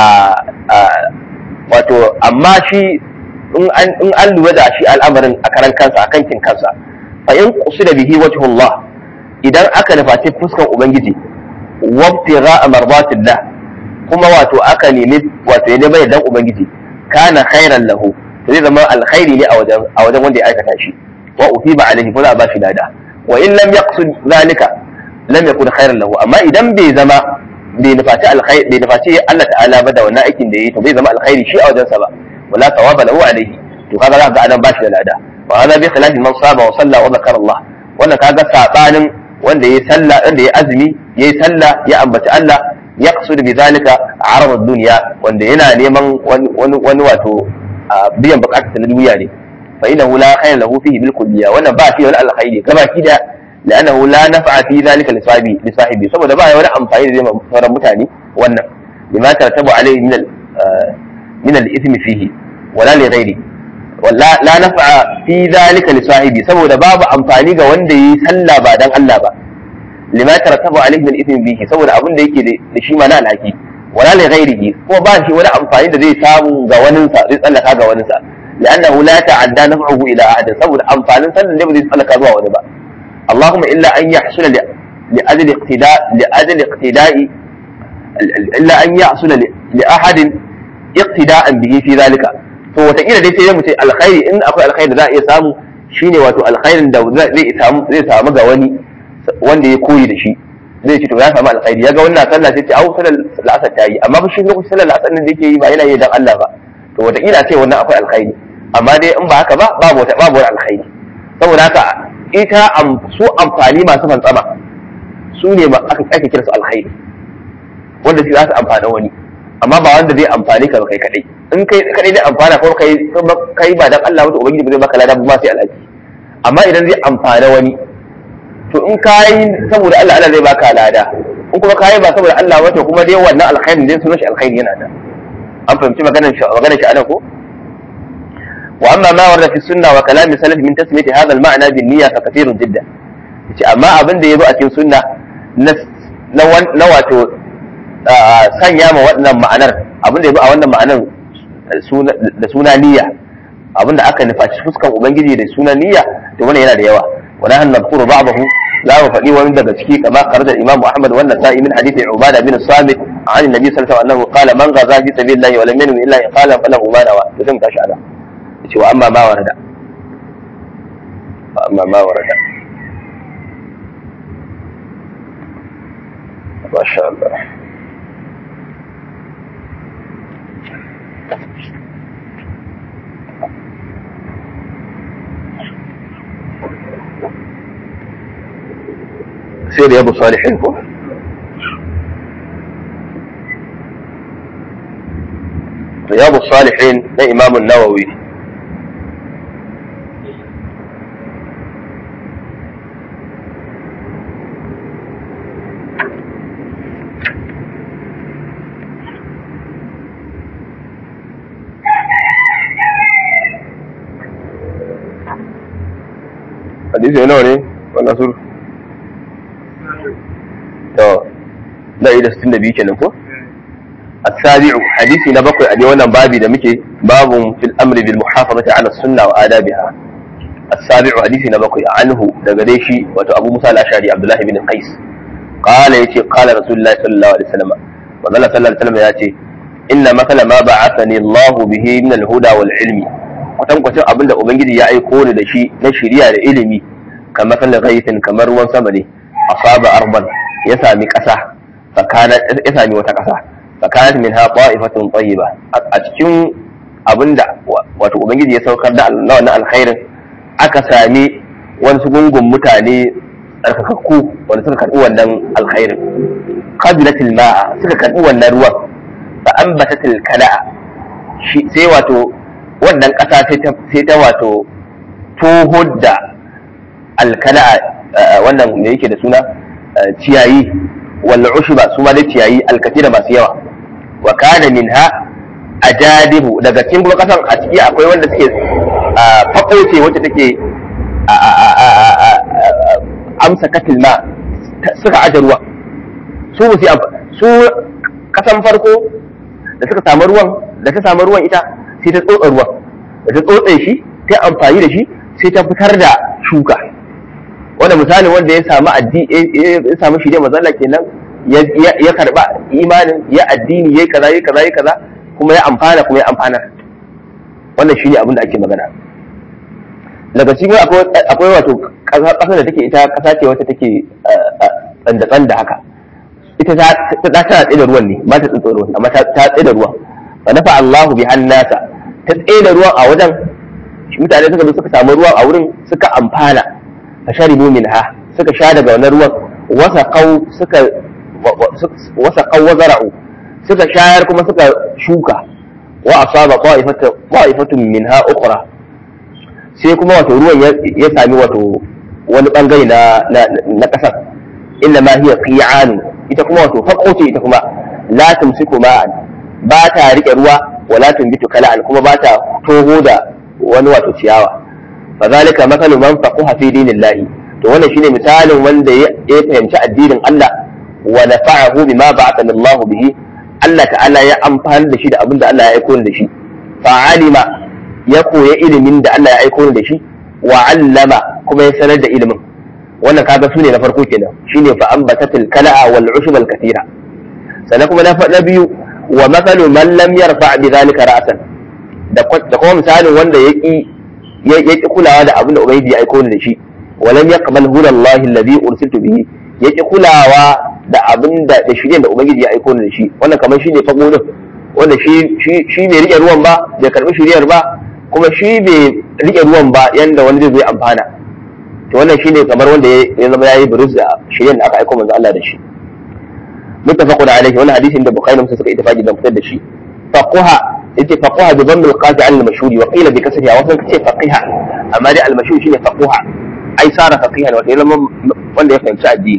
wato amma shi in an in an lura da shi al'amarin a karan kansa a kankin kansa fa in qusida bihi wajhullah idan aka nufaci fuskar ubangiji wabtigha mardatillah kuma wato aka nemi wato ya nemi dan ubangiji kana khairan lahu to zai zama alkhairi ne a wajen a wajen wanda ya aikata shi wa utiba alaihi kuma a bashi lada wa in lam yaqsud zalika lam yakun khairan lahu amma idan bai zama bai nufaci alkhairi bai nufaci Allah ta'ala ba da wannan aikin da yayi to bai zama alkhairi shi a wajensa ba wala thawaba lahu alaihi to kaga za ka ga adam bashi da lada wa hada bi khilafi man saba wa salla wa zakara Allah wannan kaga sabanin wanda yayi sallah wanda yayi azumi yayi sallah ya ambaci Allah yaqsud bi zalika arad ad-dunya wanda yana neman wani wani wato biyan bukatar na duniya ne fa innahu la khayra lahu fihi bil kulliyya wannan ba shi wani alkhairi gaba ki da لأنه لا نفع في ذلك لصاحبه لصاحبه saboda ba ya wani amfani da zai sauran mutane wannan lima tartabu alaihi min al min al ismi fihi wala li ghairi wala la naf'a fi dhalika li sahibi saboda babu amfani ga wanda yi sallah ba dan Allah ba lima tartabu alaihi min al ismi fihi saboda abin da yake da shi ma na alhaki wala li ghairihi ko ba shi wani amfani da zai samu ga waninsa zai tsallaka ga waninsa لأنه لا تعدى نفعه إلى أحد saboda amfanin sallan da ba zai tsallaka zuwa wani ba اللهم إلا أن يحصل لأجل اقتداء لأجل اقتداء إلا أن يحصل لأحد اقتداء به في ذلك to wataƙila dai sai ya mutu alkhairi in akwai alkhairi da za a iya samu shine wato alkhairin da zai samu zai samu ga wani wanda ya koyi da shi zai ce to ya samu alkhairi ya ga wannan sallah sai ce au sallar la'asar ta yi amma fa shi lokacin sallar la'asar din da yake yi ba yana yi dan Allah ba to wataƙila ce wannan akwai alkhairi amma dai in ba haka ba babu wata babu wani alkhairi saboda haka ita su amfani masu fantsama su ne aka ake kira su alkhairi wanda su za su amfana wani amma ba wanda zai amfani ka ba kai kadai in kai kadai zai amfana ko kai kai ba dan Allah wato ubangiji ba zai baka lada ba sai alhaji amma idan zai amfana wani to in kai saboda Allah Allah zai baka lada in kuma kai ba saboda Allah wato kuma dai wannan alkhairin dai sunan shi alkhairi yana da an fahimci maganar shi maganar shi anan ko واما ما ورد في السنه وكلام السلف من تسميه هذا المعنى بالنيه فكثير جدا amma abin da ya zo a cikin sunna na wato sanya ma wannan ma'anar abin da ya zo a wannan ma'anar da suna niyya abin da aka nufaci fuskan ubangiji da suna niyya to wannan yana da yawa wa nahnu nadhkuru ba'dahu za mu faɗi wani daga ciki kama kharaja imam Muhammad wannan sa'i min hadithi Ubada bin Samit an annabi sallallahu alaihi wasallam qala man ghaza fi sabilillahi wa lam yanwi illa qala falahu ma nawa to sai mu tashi ana ce wa amma ma warada wa amma ma warada masha Allah sai da yabu salihin ko رياض الصالحين لإمام النووي hadisi nawa ne wannan sur to na ida 62 kenan ko السابع حديث نبقي أدي وانا بابي دمكي باب في الأمر بالمحافظة على السنة وآدابها السابع حديث نبقي عنه دقديشي وتو أبو موسى الأشعري عبد الله بن قيس قال يتي قال رسول الله صلى الله عليه وسلم وظل صلى الله عليه وسلم ياتي إن مثل ما بعثني الله به من الهدى والعلم kwatankwacin abin da Ubangiji ya aiko ni da shi na shiriya da ilimi kamar matsalin gaisin kamar ruwan sama ne asaba arban ya sami ƙasa ya sami wata ƙasa fakanat min ha ta'ifatun tayyiba a cikin abinda wato ubangiji ya saukar da wannan alkhairin aka sami wasu gungun mutane tsarkakakku wanda suka karbi wannan alkhairin qabilatil ma'a suka karbi wannan ruwan fa ambatatil kala'a sai wato wannan kasa sai ta wato toho da alkala'a wannan me yake da suna ciyayi wal ushba su ma da ciyayi alkatira masu yawa wa kana minha ajadibu daga cikin kuma kasan a ciki akwai wanda suke fako ce wacce take amsa katil ma suka aje ruwa su ba su kasan farko da suka samu ruwan da ta samu ruwan ita sai ta tsotsa ruwan da ta tsotse shi ta amfani da shi sai ta fitar da shuka wanda misalin wanda ya samu addi ya samu shi ne mazalla kenan ya karba imanin ya addini ya kaza ya kaza ya kaza kuma ya amfana kuma ya amfana wannan shine abin da ake magana daga cikin akwai wato kasar da take ita kasa ce wata take tsanda tsanda haka ita ta ta tana tsaye da ruwan ne ba ta tsotso ruwan amma ta tsaye da ruwan wa nafa Allahu bi hannasa ta tsaye da ruwan a wajen mutane suka zo suka samu ruwan a wurin suka amfana fa sharibu minha suka sha daga wannan ruwan wasa kau suka wasa kau wazara'u suka shayar kuma suka shuka wa asaba qa'ifatun minha ukhra sai kuma wato ruwan ya sami wato wani bangare na na kasar inna ma hiya qi'an ita kuma wato faqo ce ita kuma la tumsiku ma'an ba ta rike ruwa wa la tumbitu kala'an kuma ba ta toho da wani wato ciyawa fa zalika mathalu man faquha fi dinillahi to wannan shine misalin wanda ya fahimci addinin Allah wa nafa'ahu bima ba'athana Allah bihi Allah ta'ala ya amfani da shi da abin da Allah ya aiko da shi fa alima ya koya ilimin da Allah ya aiko da shi wa allama kuma ya sanar da ilimin wannan kaga sune na farko kenan shine fa ambatatil kala'a wal ushb al kathira sannan kuma na biyu wa mathalu man lam yarfa bi zalika ra'san da kuma misalin wanda ya ki ya ki kulawa da abin da ubangiji ya aiko da shi wa lam yaqbal huda Allah alladhi ursiltu bihi ya ki kulawa da abin da da shirye da ubangiji ya aiko da shi wannan kamar shine fago din wanda shi shi bai rike ruwan ba bai karbi shiriyar ba kuma shi bai rike ruwan ba yanda wani zai zo amfana to wannan shine kamar wanda ya zama yayi buruz da shiryen da aka aiko manzo Allah da shi muttafaqun alaihi wannan hadisin da bukhari musa suka ittifaqi dan fitar da shi faquha yace faquha bi dhamm al-qadi al mashhuri wa qila bi kasriha wa sun ce faqiha amma dai al mashhur shine faquha ai sara faqiha wato ya zama wanda ya fahimci addini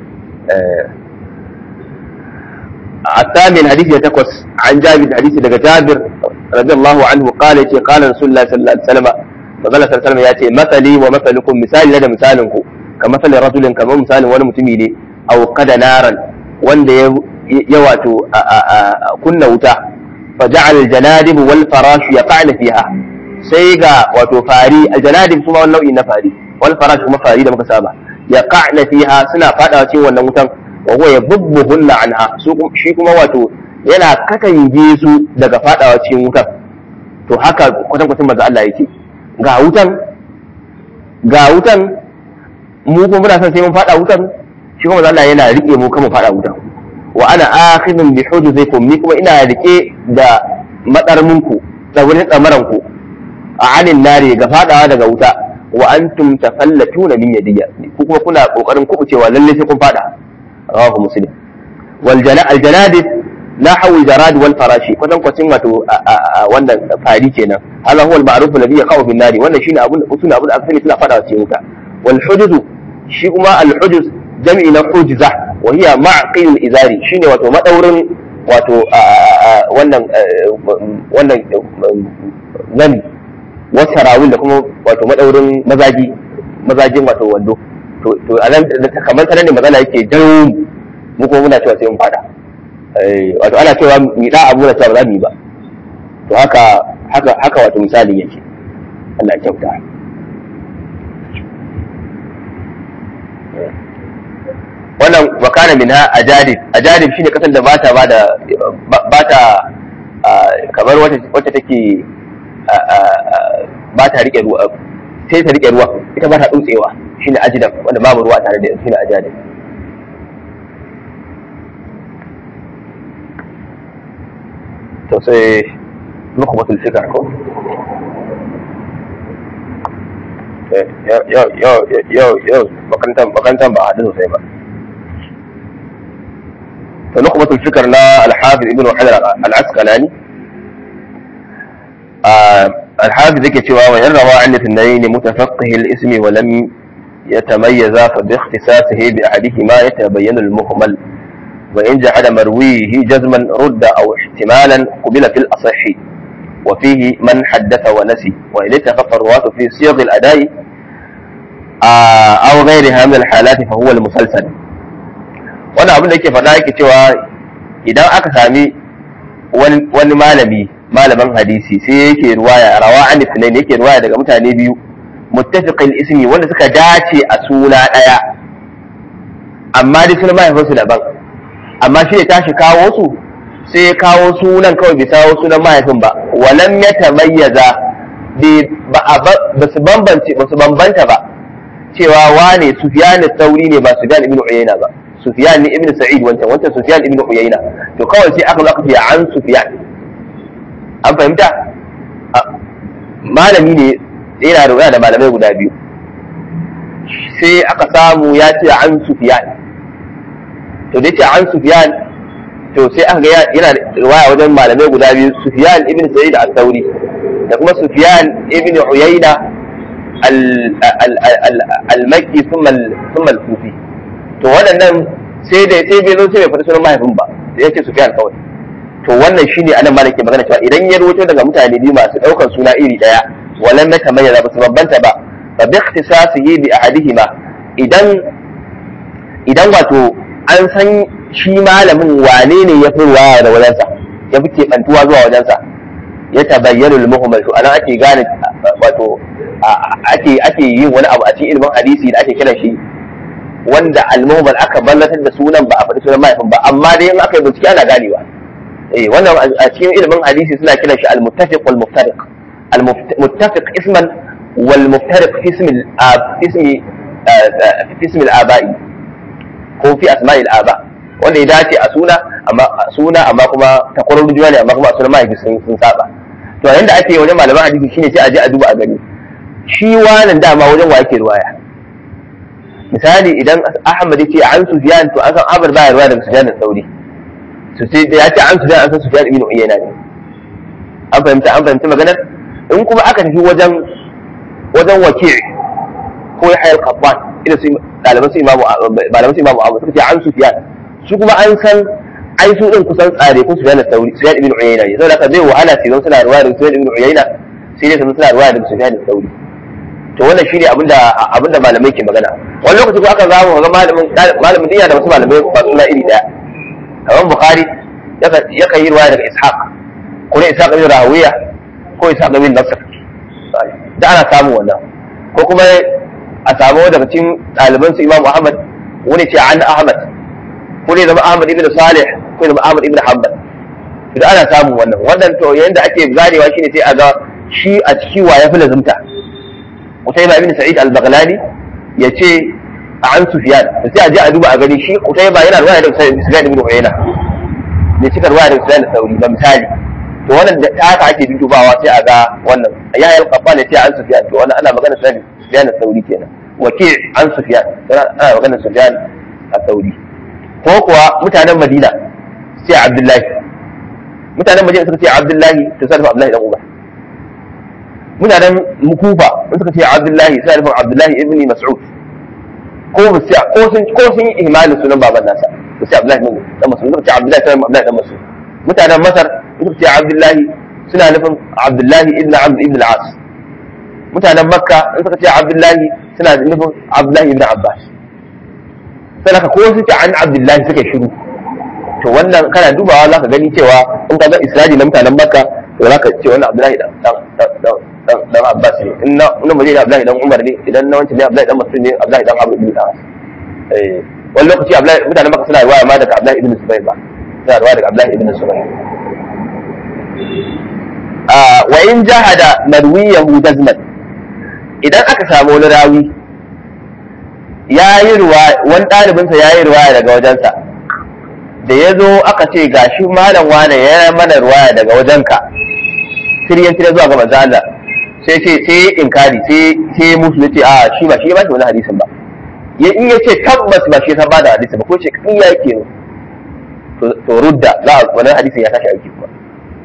الثامن حديث يتكوس عن جابر حديث دقى جابر رضي الله عنه قال يتي قال رسول الله صلى الله عليه وسلم فقال صلى الله عليه وسلم ياتي مثلي ومثلكم مثال لدى مثالكم كمثل رجل كما مثال وانا متميني او قد نارا wanda ya wato kunna wuta fa ja'al aljanadib wal farash yaqa'na fiha sai ga wato fari aljanadib kuma wani nau'i na fari wal farash kuma fari da muka saba yaqa'na fiha suna fadawa cikin wannan wutan wa huwa yabubbuhunna anha su shi kuma wato yana katange su daga fadawa cikin wutan to haka kwatan kwatan manzo Allah yake ga wutan ga wutan mu kuma muna son sai mun fada wutan shi kuma Allah yana rike mu kama fada wutan wa ana akhidun bi hujuzaikum ni kuma ina rike da madarminku da wurin tsamaran ku a anin nare ga fadawa daga wuta wa antum tafallatuna min yadiyya ku kuma kuna kokarin kubucewa lalle sai kun fada rawahu muslim wal al janadid la hawi jarad wal farashi kwatan kwacin wato wannan fari kenan hala huwa al ma'ruf alladhi yaqau bin nari wannan shine abun usul abun aka sani suna fadawa cikin wuta wal hujuz shi kuma al hujuz jami'i na hujza wa hiya ma'qil izari shine wato madaurin wato wannan wannan zani wasarawil da kuma wato madaurin mazaji mazajin wato wando to to anan kamar sanan ne magana yake jawo mu kuma muna cewa sai mun fada wato ana cewa mi da abu na cewa ba za mu yi ba to haka haka haka wato misali yake Allah ya kyauta wannan wakana min ha ajadib ajadib shine kasan da bata bada bata kamar wata wacce take ba ta rike ruwa sai ta rike ruwa ita ba ta dutsewa shine ajdab wanda babu ruwa tare da shine ajadib to sai nukhbatul fikr ko yau yau yau yau makarantar makarantar ba haɗu sosai ba to nukhbatul fikr na al-hafiz ibn hajar al-asqalani الحافظ ذكي cewa وإن روى عن الاثنين متفقه الاسم ولم يتميزا فباختصاصه بأحدهما يتبين المهمل وإن جحد مرويه جزما رد أو احتمالا قبل في الأصح وفيه من حدث ونسي وإن اتفق الرواة في صيغ الأداء أو غيرها من الحالات فهو المسلسل wani abin da yake faɗa yake cewa idan aka sami wani malami malaman hadisi sai yake ruwaya rawa an sunain yake ruwaya daga mutane biyu muttafiqil ismi wanda suka dace a suna ɗaya amma dai sunan mahaifinsu daban amma shi ya tashi kawo su sai ya kawo sunan kawai bai kawo sunan mahaifin ba walam ya tamayyaza ba su bambance ba su bambanta ba cewa wane sufyan sauri ne ba sufyan ibn uyayna ba sufyan ne ibn sa'id wancan wancan sufyan ibn uyayna to kawai sai aka zaka ce an sufyan an fahimta malami ne yana da da malamai guda biyu sai aka samu ya ce an sufyan to da ce an sufyan to sai aka ga yana riwaya wajen malamai guda biyu sufyan ibn sa'id al-thawri da kuma sufyan ibn uyayna al-makki thumma al-kufi to waɗannan sai da sai bai zo sai bai faɗi sunan mahaifin ba da ya ce sufyan kawai to wannan shine anan ma nake magana cewa idan ya rawaito daga mutane biyu masu ɗaukar suna iri ɗaya walan na tamayyaza ba su bambanta ba fa bi ikhtisasihi bi ahadihima idan idan wato an san shi malamin wane ne ya fi ruwaya da wajensa ya fi keɓantuwa zuwa wajensa ya tabayyana al-muhammad to anan ake gane wato ake ake yin wani abu a cikin ilimin hadisi da ake kiran shi wanda al-muhammad aka ballatar da sunan ba a faɗi sunan mahaifin ba amma dai in aka yi bincike ana ganewa eh wannan a cikin ilimin hadisi suna kiran shi al-muttafiq wal muftariq al-muttafiq isman wal muftariq fi ismi ismi fi ismi al-aba'i ko fi asma'i al-aba wanda ya dace a suna amma suna amma kuma takwarar juna ne amma kuma sunan mahaifi sun sun saba to yayin da ake wajen malaman hadisi shine sai a je a duba a gani shi wannan dama wajen wa yake ruwaya misali idan Ahmad yace an Sufyan to an san Abar baya ruwaya daga Sufyan al-Thawri to sai da yace an Sufyan an san Sufyan ibn Uyayna ne an fahimta an fahimta maganar in kuma aka tafi wajen wajen waki ko ya hayar qattan ila su ɗaliban su imamu malaman su imamu Abu suka ce an Sufyan su kuma an san ai su din kusan tsare ko Sufyan al-Thawri Sufyan ibn Uyayna ne saboda haka zai wahala sai don suna ruwaya daga Sufyan ibn Uyayna sai dai suna ruwaya daga Sufyan al-Thawri to wannan shine abinda abinda malamai ke magana wani lokaci ko aka zamu ga malamin malamin dinya da wasu malamai ba suna iri daya kamar Bukhari yakan yi ruwaya daga Ishaq ko ne Ishaq ibn Rawiya ko Ishaq ibn Nasr da ana samu wannan ko kuma a samu daga cikin ɗaliban su Imam Ahmad wani ce an Ahmad ko ne zama Ahmad ibn Salih ko zama Ahmad ibn Hanbal to da ana samu wannan wannan to yanda ake ganewa shine sai a ga shi a ciki wa ya fi lazumta Qutayba ibn Sa'id al-Baghlani yace an Sufyan sai a je a duba a gani shi Qutayba yana ruwaya daga Sufyan ibn Uyayna ne cika ruwaya daga Sufyan al-Thawri ba misali to wannan da haka ake dubawa sai a ga wannan ya yi al-Qaffan yace an Sufyan to wannan ana magana Sufyan al-Thawri kenan wake an Sufyan ana magana Sufyan al-Thawri ko kuwa mutanen Madina sai Abdullahi mutanen Madina suka ce Abdullahi to sai Abdullahi dan Umar mutanen mukufa in suka ce abdullahi sai nufin abdullahi ibn mas'ud ko ba sai ko sun ko sun yi ihmalin sunan baban nasa ba sai abdullahi ibn dan mas'ud suka ce abdullahi sai abdullahi dan mas'ud mutanen masar suka ce abdullahi suna nufin abdullahi ibn amr ibn al-as mutanen makka in suka ce abdullahi suna nufin abdullahi ibn abbas sai ka ko su ce an abdullahi suka shiru to wannan kana dubawa za ka gani cewa in ka ga isra'i na mutanen makka to za ka ce wannan abdullahi dan dan abbas ne in na in maje da abdullahi dan umar ne idan na wancan ne abdullahi dan mas'ud ne abdullahi dan abu ibn abbas eh wani lokaci abdullahi mutanen makka suna riwaya ma daga abdullahi ibn zubair ba suna riwaya daga abdullahi ibn zubair wa in jahada marwiyahu jazman idan aka samu wani rawi ya yi ruwa wani ɗalibinsa ya yi ruwaya daga wajensa da ya zo aka ce ga shi malam wane ya mana ruwaya daga wajenka siryan siryan zuwa ga manzo Allah sai ce sai inkari sai sai musu yace a shi ba shi ba shi wani hadisin ba ya in yace tabbas ba shi ya ba da hadisin ba ko ce in yake to rudda za a wani hadisin ya tashi aiki kuma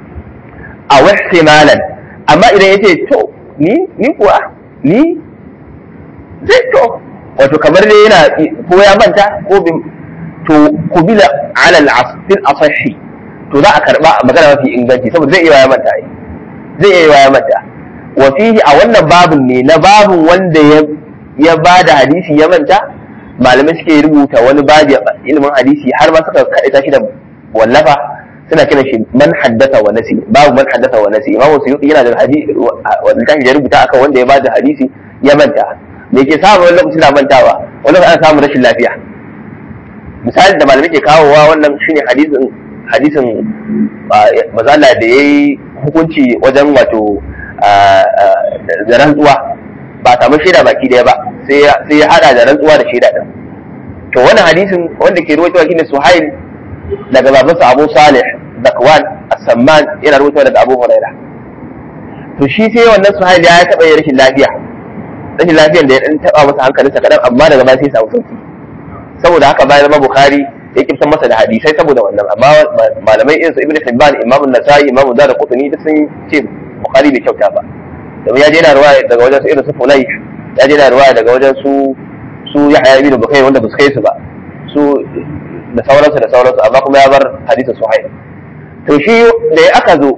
a wahtimalan amma idan yace to ni ni kuwa ni zai to wato kamar dai yana ko ya manta ko bin to kubila ala al-asfil asahi to za a karba magana mafi inganci saboda zai iya ya manta ai zai iya ya manta wa fihi a wannan babun ne na babun wanda ya ya bada hadisi ya manta malamai suke rubuta wani babi ilimin hadisi har ma suka kaita shi da wallafa suna kiran shi man haddasa wa nasi babu man haddasa wa nasi imamu suyuti yana da hadisi wanda ya rubuta akan wanda ya bada hadisi ya manta me ke samu wani lokaci na mantawa wani lokaci ana samun rashin lafiya misali da malamai ke kawowa wannan shine hadisin hadisin mazala da yayi hukunci wajen wato da rantsuwa ba samu shaida baki daya ba sai ya hada da rantsuwa da shaida din to wannan hadisin wanda ke ruwaitowa shine suhail daga babansa abu salih zakwan as-samman yana ruwaitowa daga abu huraira to shi sai wannan suhail ya taba yin rashin lafiya rashin lafiyan da ya dan taba masa hankalinsa kadan amma daga baya sai ya samu sauki saboda haka bayan zama bukhari ya kiftan masa da hadisai saboda wannan amma malamai irin su ibnu hibban imamu nasai imamu zara qutni duk sun ce bukhari bai kyauta ba domin ya je na ruwaya daga wajen su irin su funai ya je na ruwaya daga wajen su su yahya ibn bukhari wanda ba su kai su ba su da sauransu da sauransu amma kuma ya bar hadisin suhail to shi da aka zo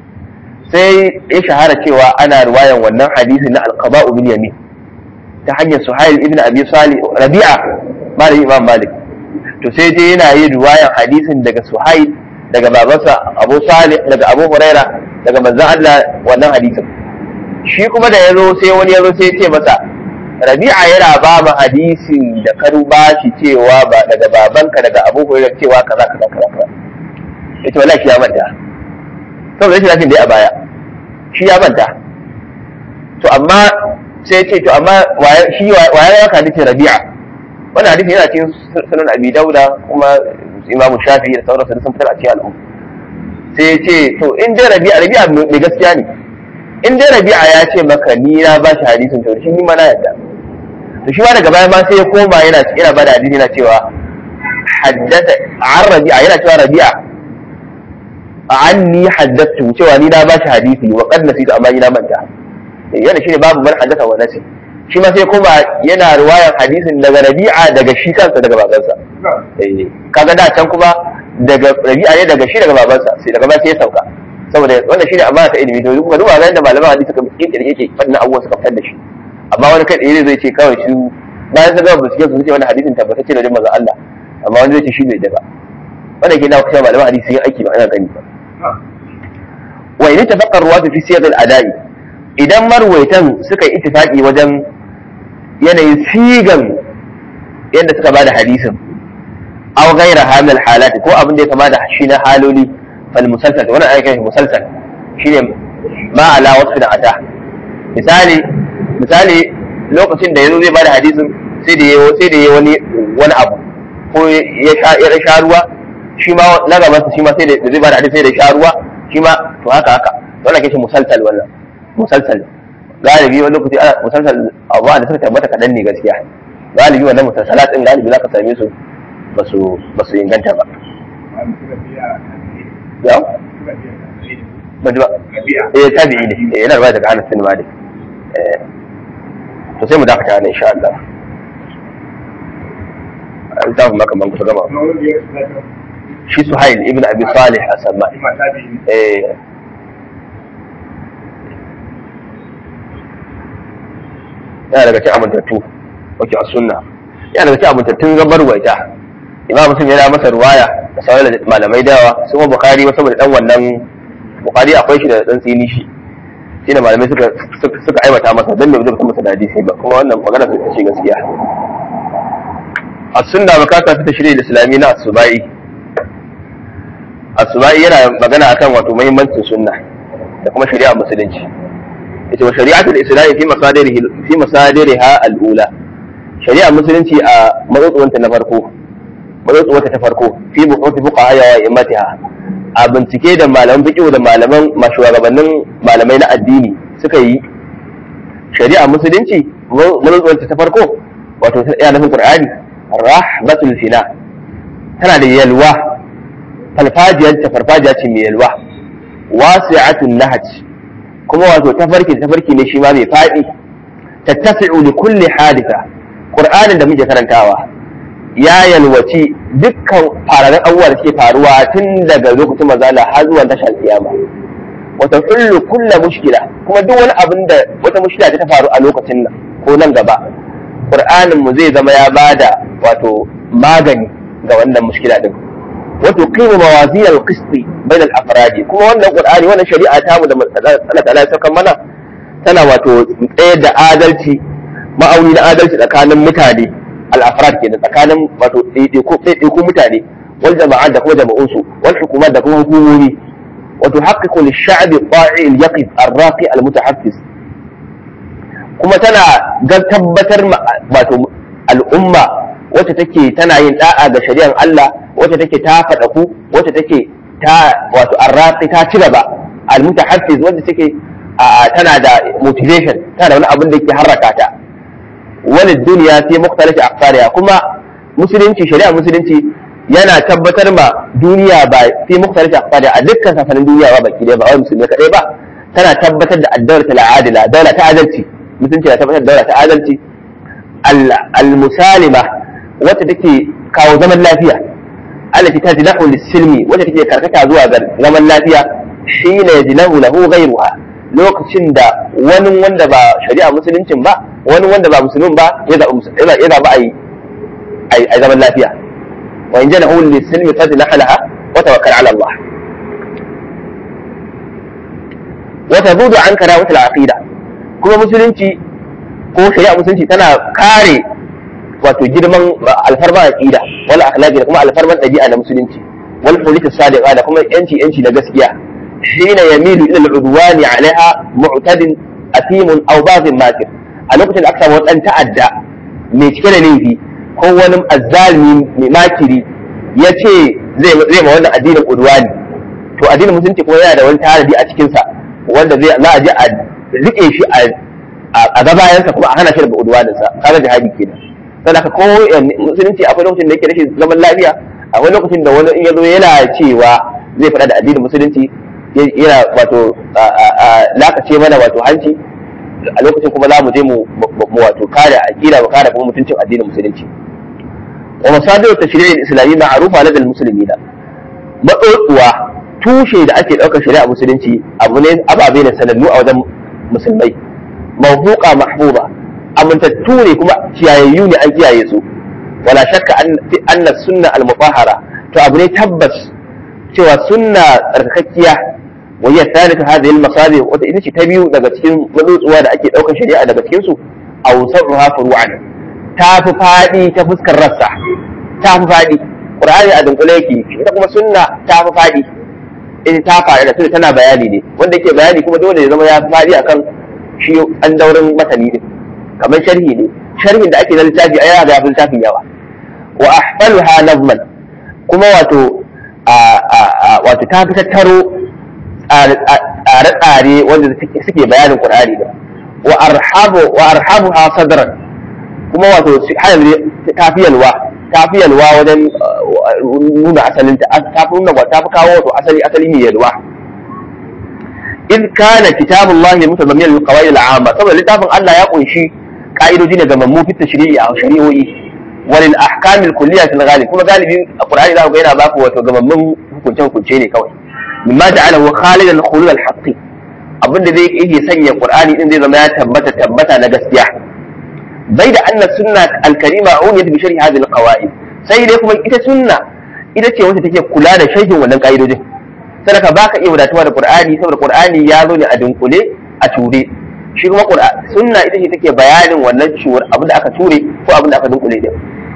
sai ya shahara cewa ana ruwayan wannan hadisin na alqaba'u bil yamin ta hanyar suhail ibn abi salih rabi'a malamin imam malik to sai dai yana yin ruwayan hadisin daga suhail daga babansa abu salih daga abu huraira daga manzon Allah wannan hadisin shi kuma da yazo sai wani yazo sai ya ce masa rabi'a yana ba mu hadisin da ka ba shi cewa ba daga babanka daga abu huraira cewa kaza kaza kaza kaza yace wallahi shi ya manta saboda shi lafin da ya baya shi ya manta to amma sai ya ce to amma shi waye ya ka hadisin rabi'a wannan hadisi yana cikin sunan abi dauda kuma imamu shafi da sauransu sun fitar a cikin al'umma sai ya ce to in dai rabi'a rabi'a mai gaskiya ne in dai rabi'a ya ce maka ni na ba shi hadisin to shi ni ma na yadda to shi ma daga baya ma sai ya koma yana yana ba da hadisi yana cewa haddasa an rabi'a yana cewa rabi'a anni haddathu cewa ni na ba shi hadisi wa qad nasitu amma ni na manta yana shine babu man haddasa wa nasi shi ma sai kuma yana ruwayan hadisin daga rabi'a daga shi kansa daga babansa kaga da can kuma daga rabi'a ne daga shi daga babansa sai daga baya sai ya sauka saboda wannan shine amana ta ilimi to kuma duba ga yadda malaman hadisi suka kirkire yake fadin abubuwa suka fitar da shi amma wani kai tsaye zai ce kawai shi bayan sun gama bincike su ce wannan hadisin tabbatacce da manzon Allah amma wani zai ce shi bai da ba wannan ke na kusa malaman hadisi yin aiki ba ana gani ba wa in tafaqqa ruwatu fi siyaq al-ada'i idan marwaitan suka yi ittifaqi wajen yanayin sigan yadda suka bada hadisin aw ghayra hamil halati ko abin da ya kama da shi na haloli fal musalsal wannan ana kiran shi musalsal shine ma ala wasfin ata misali misali lokacin da yazo zai bada hadisin sai da yayi sai da yayi wani wani abu ko ya sha ya sha ruwa shi ma na gaban shi ma sai da zai bada hadisi sai da sha ruwa shi ma to haka haka wannan kishi musalsal wannan musalsal galibi wani lokaci ana musalsal abuwa da suka tabbata kaɗan ne gaskiya galibi wannan musalsalat ɗin galibi za ka same su ba su inganta ba ya ba ji ba eh tabi'i ne eh yana rubuta daga Anas bin Malik eh to sai mu dakata ne insha Allah littafin maka man kusa gama shi Suhail ibn Abi Salih as-Samma eh yana daga cikin amintattu wake a sunna yana daga cikin amintattun gabar waita imam muslim yana masa ruwaya da sauran malamai da yawa su kuma bukhari wasu saboda dan wannan bukhari akwai shi da dan tsini shi shi da malamai suka suka aibata masa dan bai zai masa da hadisi ba kuma wannan magana su ce gaskiya as-sunna makata ta tashri al-islami na as-subai as-subai yana magana akan wato muhimmancin sunna da kuma shari'a musulunci ita wa shari'atul islami fi masadirihi fi masadiriha al-ula shari'a musulunci a matsotsuwanta na farko matsotsuwanta ta farko fi buhuthi fuqaha wa immatiha a bincike da malaman fiqh da malaman mashugabannin malamai na addini suka yi shari'a musulunci matsotsuwanta ta farko wato ta tsaya nufin qur'ani rahmatul fina tana da yalwa farfajiyar ta farfajiya ce mai yalwa wasi'atun nahaj kuma wato tafarki tafarki ne shi ma mai faɗi tattasi'u li kulli haditha qur'anin da muke karantawa ya yalwaci dukkan fararen abubuwa da suke faruwa tun daga lokacin mazala har zuwa tashar kiyama wata kullu kulla mushkila kuma duk wani abin da wata mushkila ta faru a lokacin nan ko nan gaba qur'anin mu zai zama ya bada wato magani ga wannan mushkila din wato qimu mawazin al-qist bain al-afrad kuma wannan qur'ani wannan shari'a ta mu da Allah ta'ala ya mana tana wato tsayar da adalci ma'auni na adalci tsakanin mutane al-afrad kenan tsakanin wato ɗaiɗaiku mutane wal jama'a da kuma jama'unsu wal hukumat da kuma hukumomi wato haqqiqu lish-sha'bi ta'i al-yaqif ar-raqi al-mutahaffis kuma tana ga tabbatar wato al'umma wacce take tana yin da'a ga shari'ar Allah wacce take ta faɗa ku wacce take ta wato arrafi ta ci gaba al-mutahaffiz wacce take tana da motivation tana da wani abin da yake harraka ta wani duniya fi mukhtalifi aqsariha kuma musulunci shari'a musulunci yana tabbatar ma duniya ba fi mukhtalifi aqsariha a dukkan sasanin duniya ba baki dai ba wai musulmi kadai ba tana tabbatar da ad-dawla al-adila dawla ta adalci musulunci na tabbatar da dawla ta adalci al-musalima wacce take kawo zaman lafiya allati tajnahu lis-silmi wacce take karkata zuwa ga zaman lafiya shine yajnahu lahu ghayruha lokacin da wani wanda ba shari'a musuluncin ba wani wanda ba musulmin ba ya zaba ya zaba ai ai zaman lafiya wa in janahu lis-silmi fajnah laha wa tawakkal ala Allah wa tabudu an karawatul aqida kuma musulunci ko shari'a musulunci tana kare wato girman alfarman aqida wal akhlaqi da kuma alfarman dabi'a na musulunci wal hulita sadiqa da kuma yanci yanci na gaskiya hina yamilu ila al-udwani alaiha mu'tadin athimun aw baghin makir a lokacin da aka samu dan ta'adda mai cike da laifi ko wani azzalimi mai makiri ya ce zai zai ma wannan addinin udwani to addinin musulunci kuma yana da wani tanadi a cikin sa wanda zai za a je a rike shi a gabayansa kuma a hana shi daga udwaninsa kaga jihadi kenan sai aka ko musulunci akwai lokacin da yake rashin zaman lafiya akwai lokacin da wani in ya zo yana cewa zai faɗa da addinin musulunci yana wato lakace mana wato hanci a lokacin kuma za mu je mu wato kare aqida mu kare kuma mutuncin addinin musulunci wa masadiru tashri'il islami ma'rufa ladal muslimina matsotsuwa tushe da ake ɗaukar shari'a musulunci abu ne ababe ne sanannu a wajen musulmai mawhuqa mahbuba amintattu ne kuma kiyayayyu ne an kiyaye su wala shakka anna sunna al-mutahhara to abu ne tabbas cewa sunna tsarkakakkiya wa hiya thalith hadhihi al-masabi wata ita ce ta biyu daga cikin matsotsuwa da ake daukar shari'a daga cikin su awsarruha furu'an ta fi fadi ta fuskar rassa ta fi fadi qur'ani a dunkule yake ita kuma sunna ta fi fadi ita ta fara da tana bayani ne wanda yake bayani kuma dole ya zama ya fi fadi akan shi an daurin matani din kamar sharhi ne sharhin da ake na littafi a yana da yafi littafin yawa wa ahfaluha nazman kuma wato wato ta fi tattaro tsare-tsare wanda suke bayanin qur'ani da wa arhabu wa arhabuha sadran kuma wato ta fi yalwa ta fi yalwa wajen nuna asalin ta ta fi nuna ta fi kawo wato asali asali mai yalwa in kana kitabullahi mutazammiyan lil al-amma saboda littafin Allah ya kunshi ka'idoji ne ga mammu fi tashri'i a shari'o'i walil ahkam al-kulliyya fil ghalib kuma galibi a qur'ani za ku ga yana baku wato ga mammun hukunce hukunce ne kawai mimma ja'alahu khalidan khulul al-haqq abinda zai yake sanya qur'ani din zai zama ya tabbata tabbata na gaskiya bai da anna sunna al-karima uniyat bi sharhi hadhihi al-qawaid sai dai kuma ita sunna ita ce wacce take kula da sharhin wannan ka'idojin sadaka baka iya wadatuwa da qur'ani saboda qur'ani ya zo ne a dunkule a ture shi kuma sunna ita ce take bayanin wannan ciwar abin da aka ture ko abin da aka dunkule din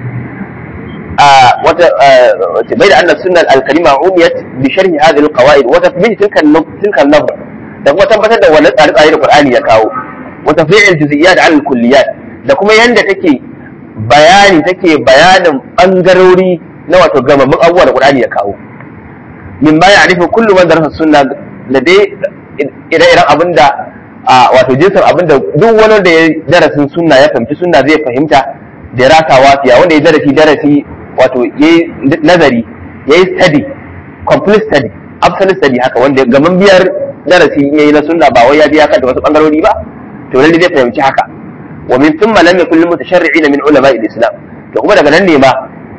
wata bai da annas sunna al-karima umiyat bi sharhi hadhihi al-qawaid wa tathbit tilka tilka an-nazr da kuma tabbatar da wannan tsare-tsare da Qur'ani ya kawo wa tafri'il juz'iyyat 'ala al-kulliyat da kuma yanda take bayani take bayanin bangarori na wato gamammun abubuwa da Qur'ani ya kawo min ba ya'rifu kullu man darasa sunna da dai ire-iren abinda wato jinsin abinda duk wani da ya darasin sunna ya fahimci sunna zai fahimta da rasa wafiya wanda ya darasi darasi wato ya yi nazari ya yi study complete study absolute study haka wanda gaman biyar darasi ya yi na sunna ba wai ya biya kan da wasu bangarori ba to lalle zai fahimci haka wa min thumma lam yakul lil mutasharri'ina min ulama al-islam to kuma daga nan ne ma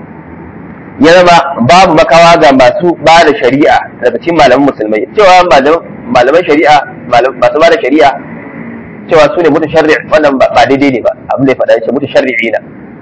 ya zama babu makawa ga masu ba da shari'a daga cikin malaman musulmai cewa malaman shari'a masu ba da shari'a cewa su ne mutasharri' wannan ba daidai ne ba abin da ya faɗa ce mutasharri'ina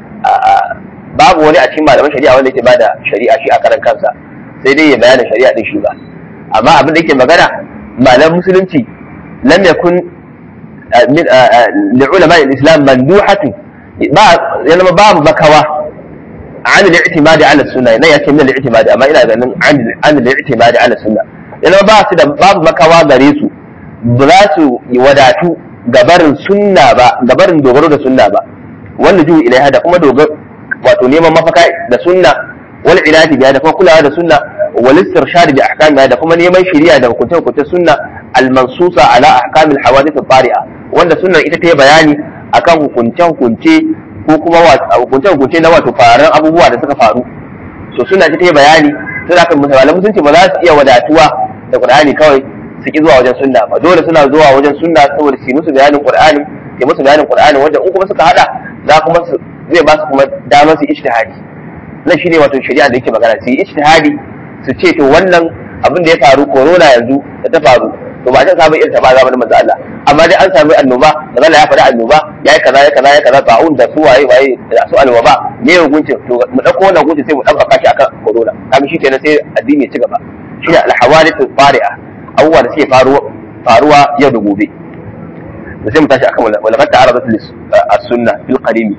babu wani a cikin malaman shari'a wanda yake bada shari'a shi a karan kansa sai dai ya bayyana shari'a din shi ba amma abin da yake magana malaman musulunci lam yakun min li ulama al-islam manduhatu ba ya zama babu makawa an al-i'timad ala sunna ne yake min al-i'timad amma ina ganin an al-i'timad ala sunna ya zama ba su da babu makawa gare su ba za su wadatu gabarin sunna ba gabarin dogaro da sunna ba wanda juhu ilaiha da kuma dogaro wato neman mafaka da sunna wal ilati biya da kuma kulawa da sunna wal istirshad bi ahkamiha da kuma neman shari'a da hukunce hukunce sunna al mansusa ala ahkamil hawadith al tari'a wanda sunna ita ta yi bayani akan hukunce hukunce ko kuma hukunce hukunce na wato faran abubuwa da suka faru to sunna ita ta yi bayani sai aka musulmai musulunci ba za su iya wadatuwa da qur'ani kawai su ki zuwa wajen sunna ba dole suna zuwa wajen sunna saboda su yi musu bayanin qur'ani ke musu bayanin qur'ani wanda in kuma suka hada za kuma su zai ba su kuma damar su ijtihadi nan shine wato shari'a da yake magana su yi ijtihadi su ce to wannan abin da ya faru corona yanzu da ta faru to ba ta samu irin ta ba zamanin manzo Allah amma dai an samu annoba manzo Allah ya faɗi annoba yayi kaza ya kaza ya kaza ta'un da su waye waye da su alwaba me hukuncin to mu dauko wannan hukuncin sai mu dauka shi akan corona kaga shi kenan sai addini ya ci gaba shine al-hawadith al-fari'a abubuwa da suke faruwa yau da gobe da sai mu tashi akan wala qad ta'aradat as-sunna bil qadim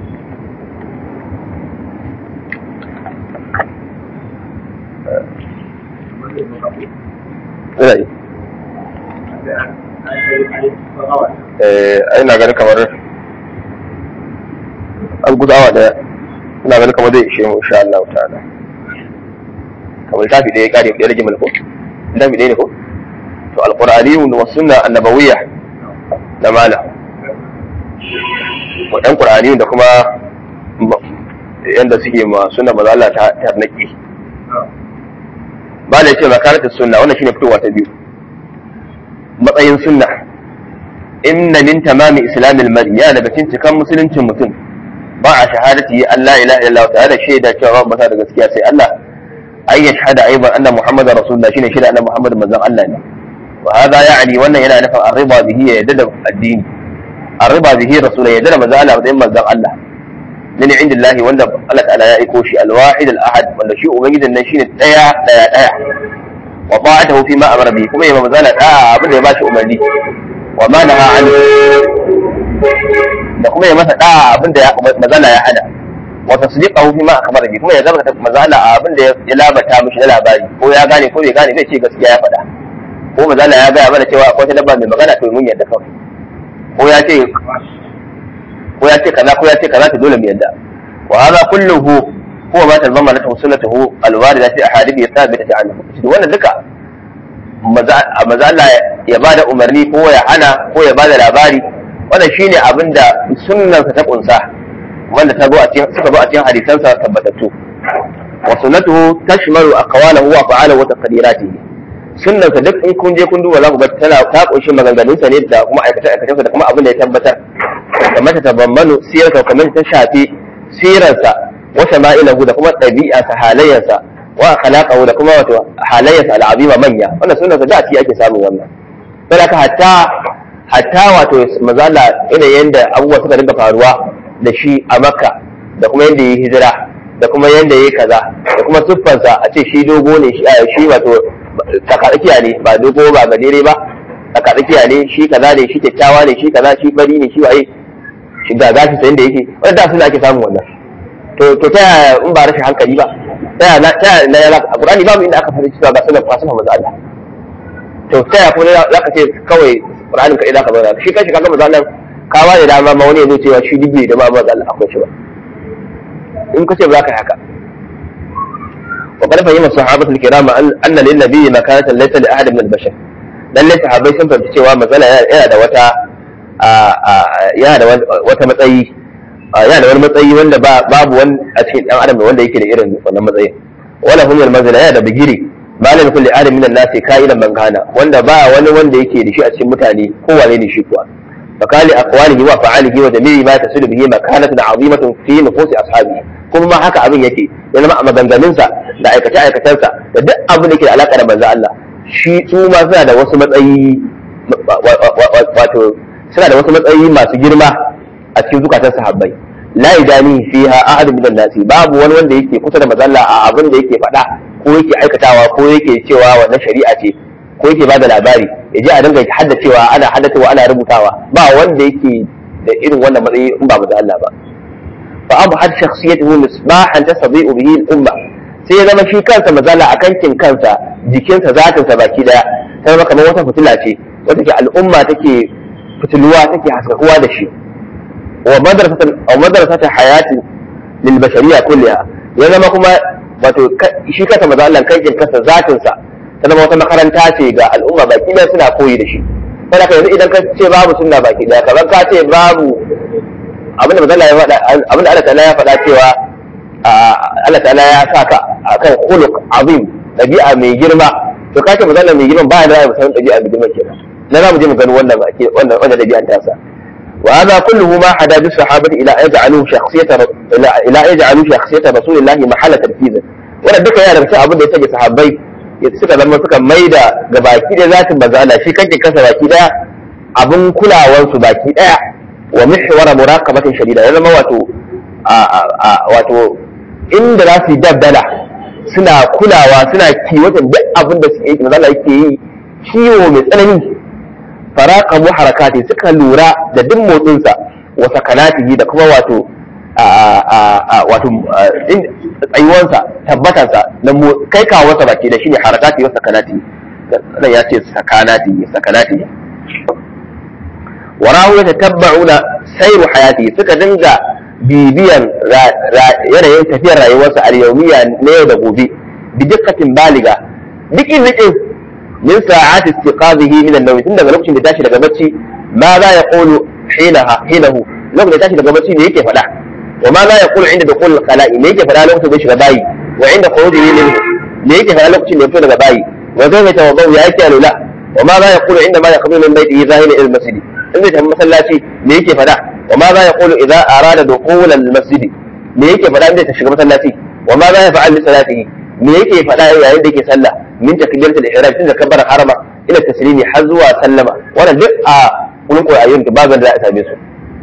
eh ina ganin kamar an guda awa daya ina ganin kamar zai ishe mu insha Allah ta'ala kamar tafi da ya kare da rage mulko tafi da ne ko to alqur'ani wa sunna annabawiyya da mala wa ɗan qur'ani da kuma yanda suke ma sunna maza Allah ta tarnaki ba da yace makarantar sunna wannan shine fitowa ta biyu matsayin sunna inna min tamami islamil mar'i ya daga cikin cikan musuluncin mutum ba a shahadati Allah ilaha illallah ta'ala shaida cewa ba masa da gaskiya sai Allah ay yashhadu aiban anna muhammadar rasulullah shine shaida anna muhammad manzon Allah ne wa hada ya'ni wannan yana nufin arriba bihi ya yadda da addini arriba bihi rasulullah yadda da manzon Allah da manzon Allah min indillahi wanda Allah ta'ala ya aiko shi alwahid alahad wanda shi ubangijin nan shine daya daya daya wa ta'atuhu fi ma amara bihi kuma ya manzon Allah da'a abin da ya bashi umarni wa ma naha anhu da kuma ya masa da'a abin da manzon ya hada wa tasdiqahu fi ma akhbara bi kuma ya zama manzon Allah abin da ya labata mishi na labari ko ya gane ko bai gane bai ce gaskiya ya faɗa ko manzon ya gaya mana cewa akwai ta dabba mai magana to mun yadda kawai ko ya ce ko ya ce kaza ko ya ce kaza to dole mu yadda wa hadha kulluhu huwa ma tazamma lahu sunnatuhu alwarida fi ahadithi thabitati anhu wannan duka maza Allah ya bada umarni ko ya hana ko ya bada labari wannan shine abinda sunnarsa ta kunsa wanda ta zo a cikin suka zo a cikin hadisansa tabbatattu wa sunnatuhu tashmalu aqwalahu wa fa'alahu wa taqdiratihi sunnarsa duk in kun je kun duba za ku ga tana ta kunshi maganganunsa ne da kuma aikace aikacensa da kuma abin da ya tabbatar kamar ta tabammanu sirarsa kamar ta shafi sirarsa wa shama'ilahu da kuma ɗabi'arsa halayyarsa wa khalaqahu da kuma wato halayyarsa al'azima manya wannan sunnarsa da ci ake samun wannan sai ka hatta hatta wato mazala yanayin da abubuwa suka dinga faruwa da shi a makka da kuma yadda ya yi hijira da kuma yadda ya yi kaza da kuma siffansa a ce shi dogo ne shi wato tsakatsakiya ne ba dogo ba gajere ba tsakatsakiya ne shi kaza ne shi kyakkyawa ne shi kaza shi bari ne shi waye shi ga gashi sayin da yake wanda da suna ake samun wannan to to ta yaya in ba rashin hankali ba ta yaya na ta yaya na yala a Qur'ani babu inda aka fara cewa ga sunan fasifa manzo Allah to ta yaya kuma za ka ce kawai Qur'anin ka idan ka zauna shi kanshi kaga manzo Allah ka ba da dama ma wani ya zo cewa shi dubbe da ma manzo Allah akwai shi ba in ka ce ba za ka yi haka وقد فهم الصحابة الكرام أن للنبي مكانة ليس لأحد من البشر lalle sahabbai sun fahimci cewa matsala yana da wata yana da wata matsayi yana da wani matsayi wanda babu wani a cikin dan adam wanda yake da irin wannan matsayin wala hum al manzila yana da bigiri malam kulli adam min an-nas ka'ilan man kana wanda ba wani wanda yake da shi a cikin mutane ko wane ne shi kuwa fakali aqwalihi wa fa'alihi wa jami'i ma tasilu bihi makanatun 'azimatun fi nufusi ashabihi kuma ma haka abin yake ya zama a maganganunsa da aikace aikacensa da duk abin da ke da alaka da manzo Allah shi su ma suna da wasu matsayi wato suna da wasu matsayi masu girma a cikin zukatan sahabbai la idani fiha ahad min nasi babu wani wanda yake kusa da mazalla a abin da yake faɗa ko yake aikatawa ko yake cewa wannan shari'a ce ko yake bada labari ya je a dinga haddacewa ana haddacewa ana rubutawa ba wanda yake da irin wannan matsayi in ba mazalla ba fa abu had shakhsiyatuhu misbahan tasdi'u bihi al-umma sai ya zama shi kansa mazala a kankin kansa jikinsa zatinsa baki daya ta zama kamar wata fitila ce wata ke al'umma take fitiluwa take haskakuwa da shi wa madrasata hayati lil bashariya kulliha ya zama kuma wato shi kansa mazalan kankin kansa zatinsa ta zama wata makaranta ce ga al'umma baki daya suna koyi da shi kada ka yanzu idan ka ce babu sunna baki daya kamar ka ce babu abinda mazala ya faɗa abinda Allah ta'ala ya faɗa cewa Allah ta'ala ya sa ka akan khuluq azim dabi'a mai girma to kace magana mai girma ba da mu san dabi'a mai girma kenan na za mu je mu gani wannan ake wannan wannan dabi'an ta sa wa hada kulluhu ma hada bi sahabati ila yaj'alu shakhsiyata ila yaj'alu shakhsiyata rasulillahi mahalla tarkiz wannan duka yana daga abin da ya sake sahabbai suka zama suka maida ga baki da zatin bazala shi kanke kasa baki daya abin kulawansu baki daya wa mihwara muraqabatin shadida ya zama wato wato inda za su yi dabbala suna kulawa suna kiwatan duk abin da suke yi mazala yake yi kiwo mai tsanani faraka mu harakati suka lura da duk motsinsa wa sakanatihi da kuma wato wato tsayuwansa tabbatansa na kai kawansa baki da shine harakati wa sakanati nan ya ce sakanati sakanati warahu ya tattabba'una sairu hayati suka dinga bibiyan yanayin tafiyar rayuwarsa a yaumiya na yau da gobe bi dukkatin baliga dikin dikin min sa'ati istiqazihi min an-nawm tun daga lokacin da tashi daga bacci ma za ya qulu hinaha hinahu lokacin da tashi daga bacci ne yake faɗa wa ma za ya qulu inda dukhul al-khala'i ne yake faɗa lokacin da shiga bayi wa inda khurujihi minhu ne yake faɗa lokacin da ya fito daga bayi wa zai mai tawaddu ya yake alula wa ma za ya qulu inda ma yakhruju min baytihi zahiran ila al-masjid in zai tafi masallaci me yake faɗa wa ma za ya qulu idza arada dukhul al-masjid me yake faɗa in zai shiga masallaci wa ma za ya fa'al li salatihi me yake faɗa yayin da yake sallah min takbiratul ihram tun da kabbara harama ila taslimi har zuwa sallama wannan duk a kullun qur'anin da bazan da a same su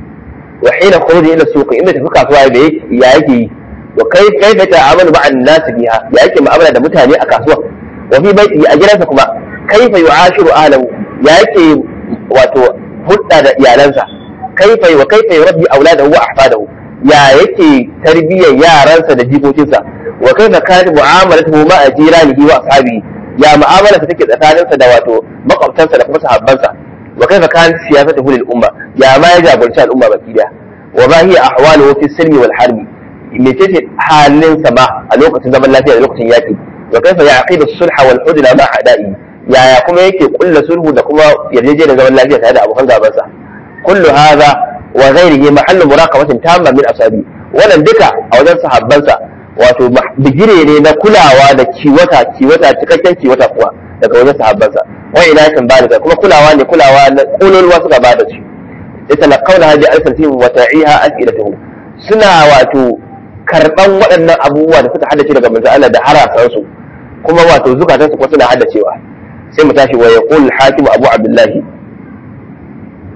wa hina khuruji ila suq inda tafi kasuwa da ya yake yi wa kai kai da ta'amalu ma'an nas biha ya yake mu'amala da mutane a kasuwa wa fi baiti a gidansa kuma kaifa yu'ashiru ahlahu ya yake wato hudda da iyalansa kaifa wa kaifa yurabbi auladahu wa ahfadahu ya yake tarbiyyar yaransa da jikokinsa wa kaifa kanat mu'amalatuhu ma'a jiranihi wa ashabihi ya mu'amalarsa take tsakaninsa da wato makwabtansa da kuma sahabbansa wa kaifa kanat siyasatuhu lil umma ya ma ya jagoranci al'umma baki daya wa ma hiya ahwaluhu fi silmi wal harbi mecece halinsa ma a lokacin zaman lafiya da lokacin yaki wa kaifa yaqidu sulha wal hudna ma a'da'i yaya kuma yake kulla sulhu da kuma yarjejeniyar zaman lafiya tare da abokan gabansa kullu hadha wa ghairihi mahallu muraqabatin tamma min asabi wannan duka a wajen sahabbansa wato bigire ne na kulawa da kiwata kiwata cikakken kiwata kuwa daga wajen sahabbansa wa inatin balika kuma kulawa ne kulawa na kololuwa suka bada shi yatalaqawna hadi alfatihim wa ta'iha as'ilatuhum suna wato karban waɗannan abubuwa da suka haddace daga manzo Allah da harasan su kuma wato zukatan su kuma suna haddacewa sai mu tashi wa yaqul hakim abu abdullahi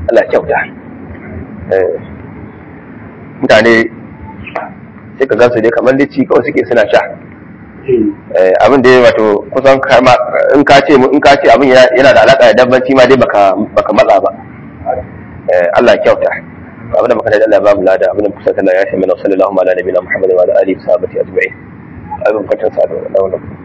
Allah kyauta mutane sai ka gansu dai kamar dai ci kawai suke suna sha abin da ya wato kusan in ka ce in ka ce abin yana da alaka da dabbanci ma dai baka baka matsa ba Allah kyauta abin da muka da Allah babu lada abin da kusa Allah ya shi mana sallallahu alaihi wa sallam Muhammad wa alihi wa sahbihi ajma'in abin kwatan sa da wannan